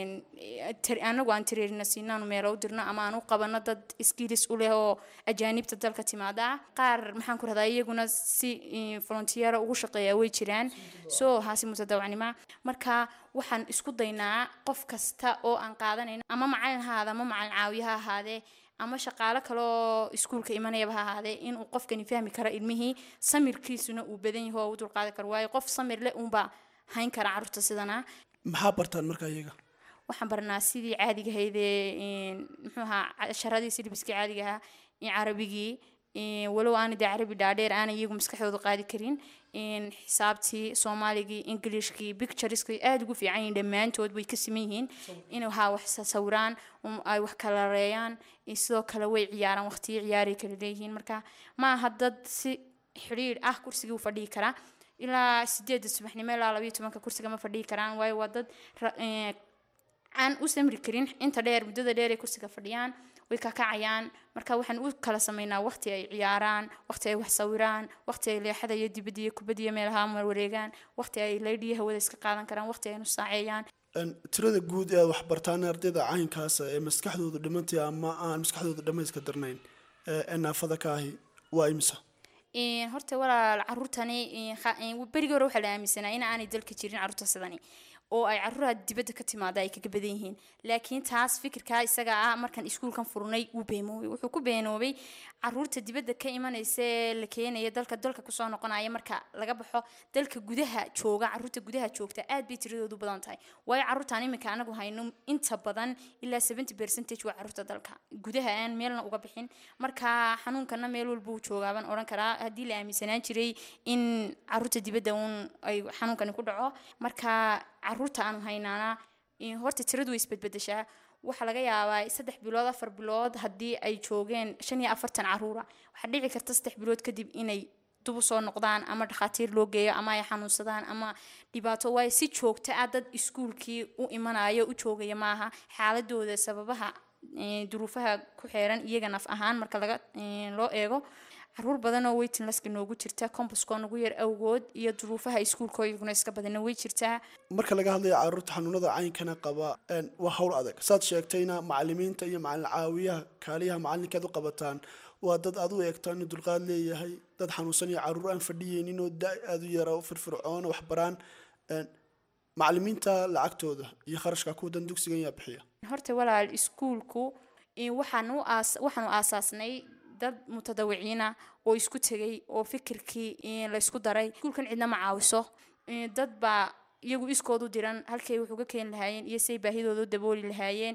anagu aan tareerina siinaanu meelo u dirno ama aan u qabano dad skills u leh oo ajaanibta dalka timaada qaar maxaan ku rahdaa iyaguna si volunteera ugu shaqeeya way jiraan soo haasi mutadawacnima marka waxaan isku daynaa qof kasta oo aan qaadanayno ama macalin ha ahaada ama macalin caawiye ha ahaadee ama shaqaalo kaleoo iskuulka imanayaba ha ahaadee inuu qofkani fahmi karo ilmihii samirkiisuna uu badan yaho oo u dulqaadan karo waayo qof samir leh uunbaa hayn kara carruurta sidana maxaa bartaan markaa iyaga waxaan barnaa sidii caadiga ahaydee muxuu ahaa casharadii silbiskii caadiga ahaa carabigii walow aana dee carabi dhaadheer aanay iyagu maskaxdooda qaadi karin xisaabtii soomaaligii ingilishkii pictureskii aada ugu fiican yihiin dhammaantood way ka siman yihiin inay haa wax sawiraan ay wax kala reeyaan sidoo kale way ciyaaraan waqtiyo ciyaaray kala leeyihiin marka ma aha dad si xidhiidh ah kursigii u fadhihi karaa ilaa sideedda subaxnimo ilaa labayo tobanka kursiga ma fadhihi karaan waayo waa dad aan u samri karin inta dheer muddada dheer ay kursiga fadhiyaan way kakacayaan marka waxaan u kala sameynaa waqti ay ciyaaraan waqti ay wax sawiraan waqti ay leexada iyo dibadda iyo kubadda iyo meelaha mar wareegaan waqti ay laydhiyo hawada iska qaadan karaan waqti ay nusaaceeyaan tirada guud ee aad wax bartaan ardayda caynkaasa ee maskaxdoodu dhimantay ama aan maskaxdooda dhammayska darnayn ee naafada ka ahi waa imisa horta walaal caruurtani berigii hore waxaa la aaminsanaa in aanay dalka jirin caruurta sidani oo ay caruuraha dibadda ka timaada ay kaga badan yihiin laakiin taas fikirkaa isaga ah markaan iskuulkan furnay wuu beenoobay wuxuu ku beenoobay caruurta dibadda ka imanaysa ee la keenaya dalka dalka kusoo noqonaya marka laga baxo dalka gudaha jooga caruurta gudaha joogta aad bay tiradoodu badan tahay waayo caruurtaan iminka anagu hayno inta badan ilaa seventy percentage waa caruurta dalka gudaha aan meelna uga bixin marka xanuunkana meel walba uu joogaaban odhan karaa haddii la aaminsanaan jiray in caruurta dibadda uun ay xanuunkani ku dhaco marka caruurta aanu haynaana horta tiradu way isbedbedeshaa waxaa laga yaabaa saddex bilood afar bilood haddii ay joogeen shan iyo afartan caruura waxaa dhici karta saddex bilood kadib inay dub u soo noqdaan ama dhakhaatiir loo geeyo ama ay xanuunsadaan ama dhibaato waayo si joogta ah dad iskuulkii u imanayo u joogaya maaha xaaladooda sababaha duruufaha ku xeeran iyaga naf ahaan marka laga loo eego caruur badan oo weytin laska noogu jirta kombaskoo nagu yar awgood iyo duruufaha iskuulkoo iyaguna iska badana way jirtaa marka laga hadlayo caruurta xanuunada caynkana qaba waa hawl adag saad sheegtayna macalimiinta iyo macalin caawiyaha kaaliyaha macalinkeed u qabataan waa dad aad u eegtaan inuu dulqaad leeyahay dad xanuunsan iyo caruur aan fadhiyeynin oo da aad u yara firfircoona wax baraan macalimiinta lacagtooda iyo kharashka kuwadan dugsigan yaa bixiya horta walaal iskuulku waxaanu waxaanu aasaasnay dad mutadawiciina oo isku tegay oo fikirkii laysku daray iskuulkan cidna ma caawiso dad baa iyagu iskoodu diran halkay wax uga keeni lahaayeen iyo say baahidooda u dabooli lahaayeen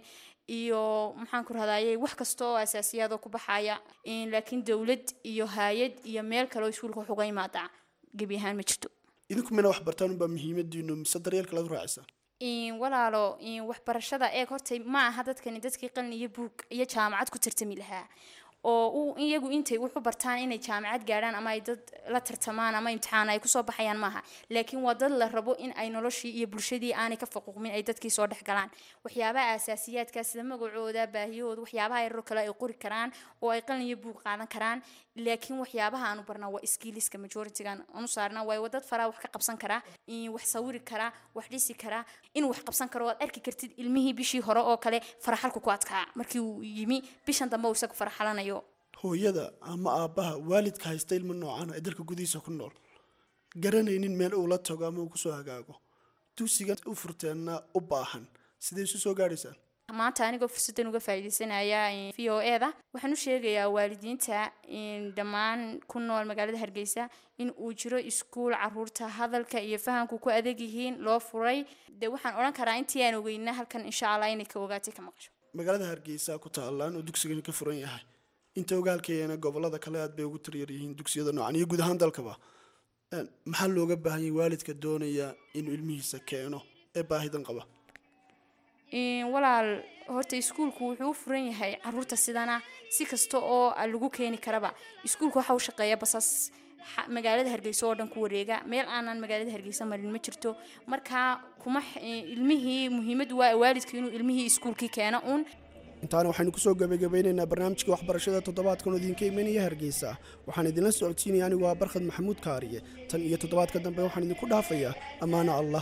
iyo maxaan ku rahdaayey wax kasta oo asaasiyaadoo ku baxaya in laakiin dowlad iyo hay-ad iyo meel kale oo iskuulka wax uga imaadaa gebi ahaan ma jirto idinku mina wax bartaan unbaa muhiimadiinu mise daryeelka lagu raacaysaa in walaalo in waxbarashada eeg horta ma aha dadkani dadkii qalin iyo buug iyo jaamacad ku tartami lahaa oo u iyagu intay wuxu bartaan inay jaamacad gaadhaan ama ay dad la tartamaan ama imtixaan ay kusoo baxayaan maaha laakiin waa dad la rabo in ay noloshii iyo bulshadii aanay ka faquuqmin ay dadkii soo dhex galaan waxyaabaha asaasiyaadka sida magacooda baahiyahooda waxyaabaha yaroo kale ay qori karaan oo ay qalin iyo buug qaadan karaan laakiin waxyaabaha aanu barnaa waa skilliska majoritygan anu saarnaa waayo dad faraa wax ka qabsan karaa in wax sawiri karaa wax dhisi karaa inuu wax qabsan karo waad arki kartid ilmihii bishii hore oo kale faraxalku ku adkaa markii uu yimi bishan dambe uu isagu faraxalanayo hooyada ama aabbaha waalidka haysta ilmo noocan ee dalka gudihiisa ku nool garanaynin meel uu la tago ama uu kusoo hagaago dugsigan u furteenna u baahan sidee isu soo gaadhaysaan maanta anigoo fursaddan uga faa'iidaysanaya v o e da waxaan u sheegayaa waalidiinta in dhammaan ku nool magaalada hargeysa in uu jiro iskuul caruurta hadalka iyo fahamku ku adeeg yihiin loo furay dee waxaan odhan karaa intii aan ogeyna halkan insha allah inay ka ogaatay ka maqasho magaalada hargeysa ku taallaan oo dugsigani ka furan yahay inta ogaalkeena gobolada kale aad bay ugu taryar yihiin dugsiyada noocan iyo guud ahaan dalkaba Een, maxaa looga baahan yahay waalidka doonaya inuu ilmihiisa keeno ee baahidan qaba in walaal horta iskuulku wuxuu u furan yahay caruurta sidana si kasta oo lagu keeni karaba iskuulku waxa uu shaqeeya basas xa- magaalada hargeysa oo dhan ku wareega meel aanan magaalada hargeysa marin ma jirto marka kuma x- ilmihii muhiimadu waa waalidka inuu ilmihii iskuulkii keeno uun intaana waxaynu kusoo gabagabeynaynaa barnaamijka waxbarashada toddobaadkan oo idinka imanaya hargeysa waxaan idinla socodsiinaya anigu waa barkhad maxamuud kaariye tan iyo toddobaadka dambe waxaan idinku dhaafayaa ammaano allah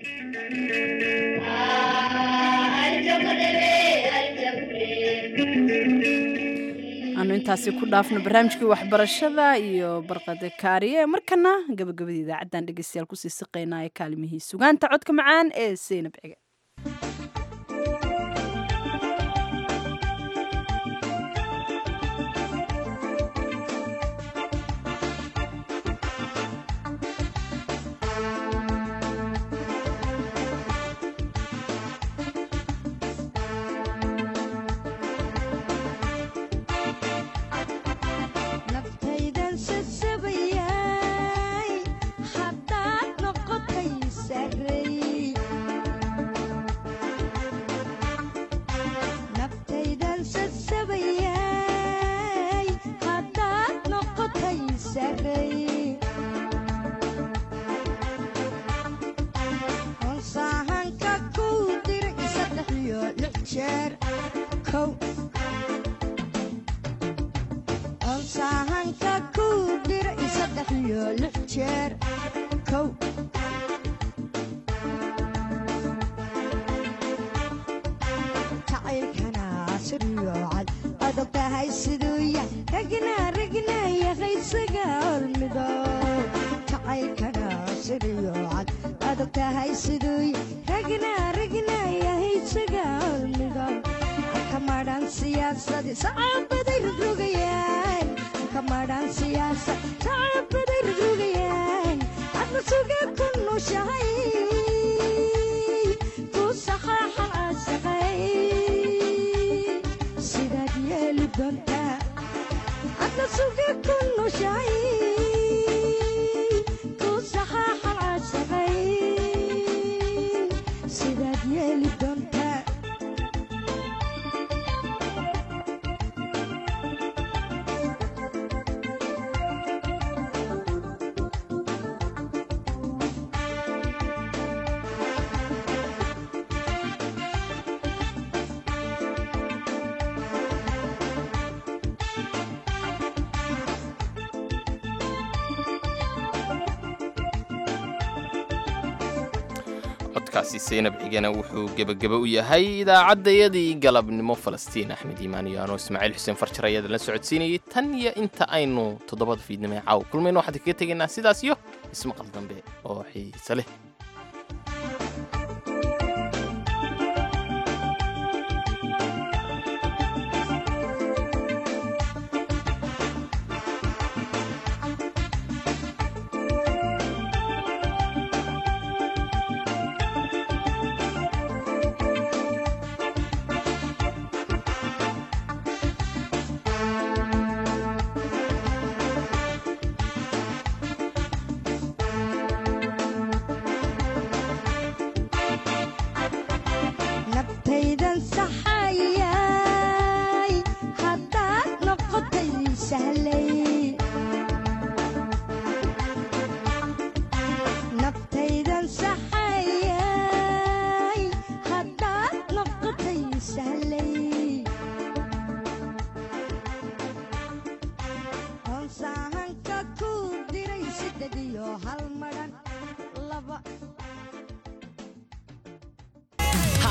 aanu intaasi ku dhaafno barnaamijkii waxbarashada iyo barqada kaariye markana gabagabada idaacaddan dhegeystayaal kusii siqaynaa ee kaalimihii sugaanta codka macaan ee seynab cige naftaydan sasabayay haddaad noqotay sarey naftaydan sasabayay haddaad noqotay sarey onsaahanka kuu diray saddex iyo lix jeer kow onsaahanka kuu diray saddex iyo lix jeer kow jacaylkana siryoocad adag tahay siduu yahay ragna ragna yaqaysaga hormido jacaylkana siryoocad adag tahay siduu yahay ragna ragna yahaysaga hormido kamadhan siyaasadi sacabaday rogrogayaan kamadhan siyaasad sacabaday rogrogayaan adna suga ku nushahay ku saxaaxa asaqay sidaad yeeli doontaa adna suga ku nushahay ku saxaaxa asaqay sidaad yeeli doontaa codkaasi seynab cigana wuxuu gebageba u yahay idaacaddayadii galabnimo falastiin axmed iimaan iyo anoo ismaaciil xuseen farjar ayaada la socodsiinayay tan iyo inta aynu toddobada fiidnimo ee caawa kulmayno waxaan kaga tegaynaa sidaas iyo ismaqal dambe oo xiise leh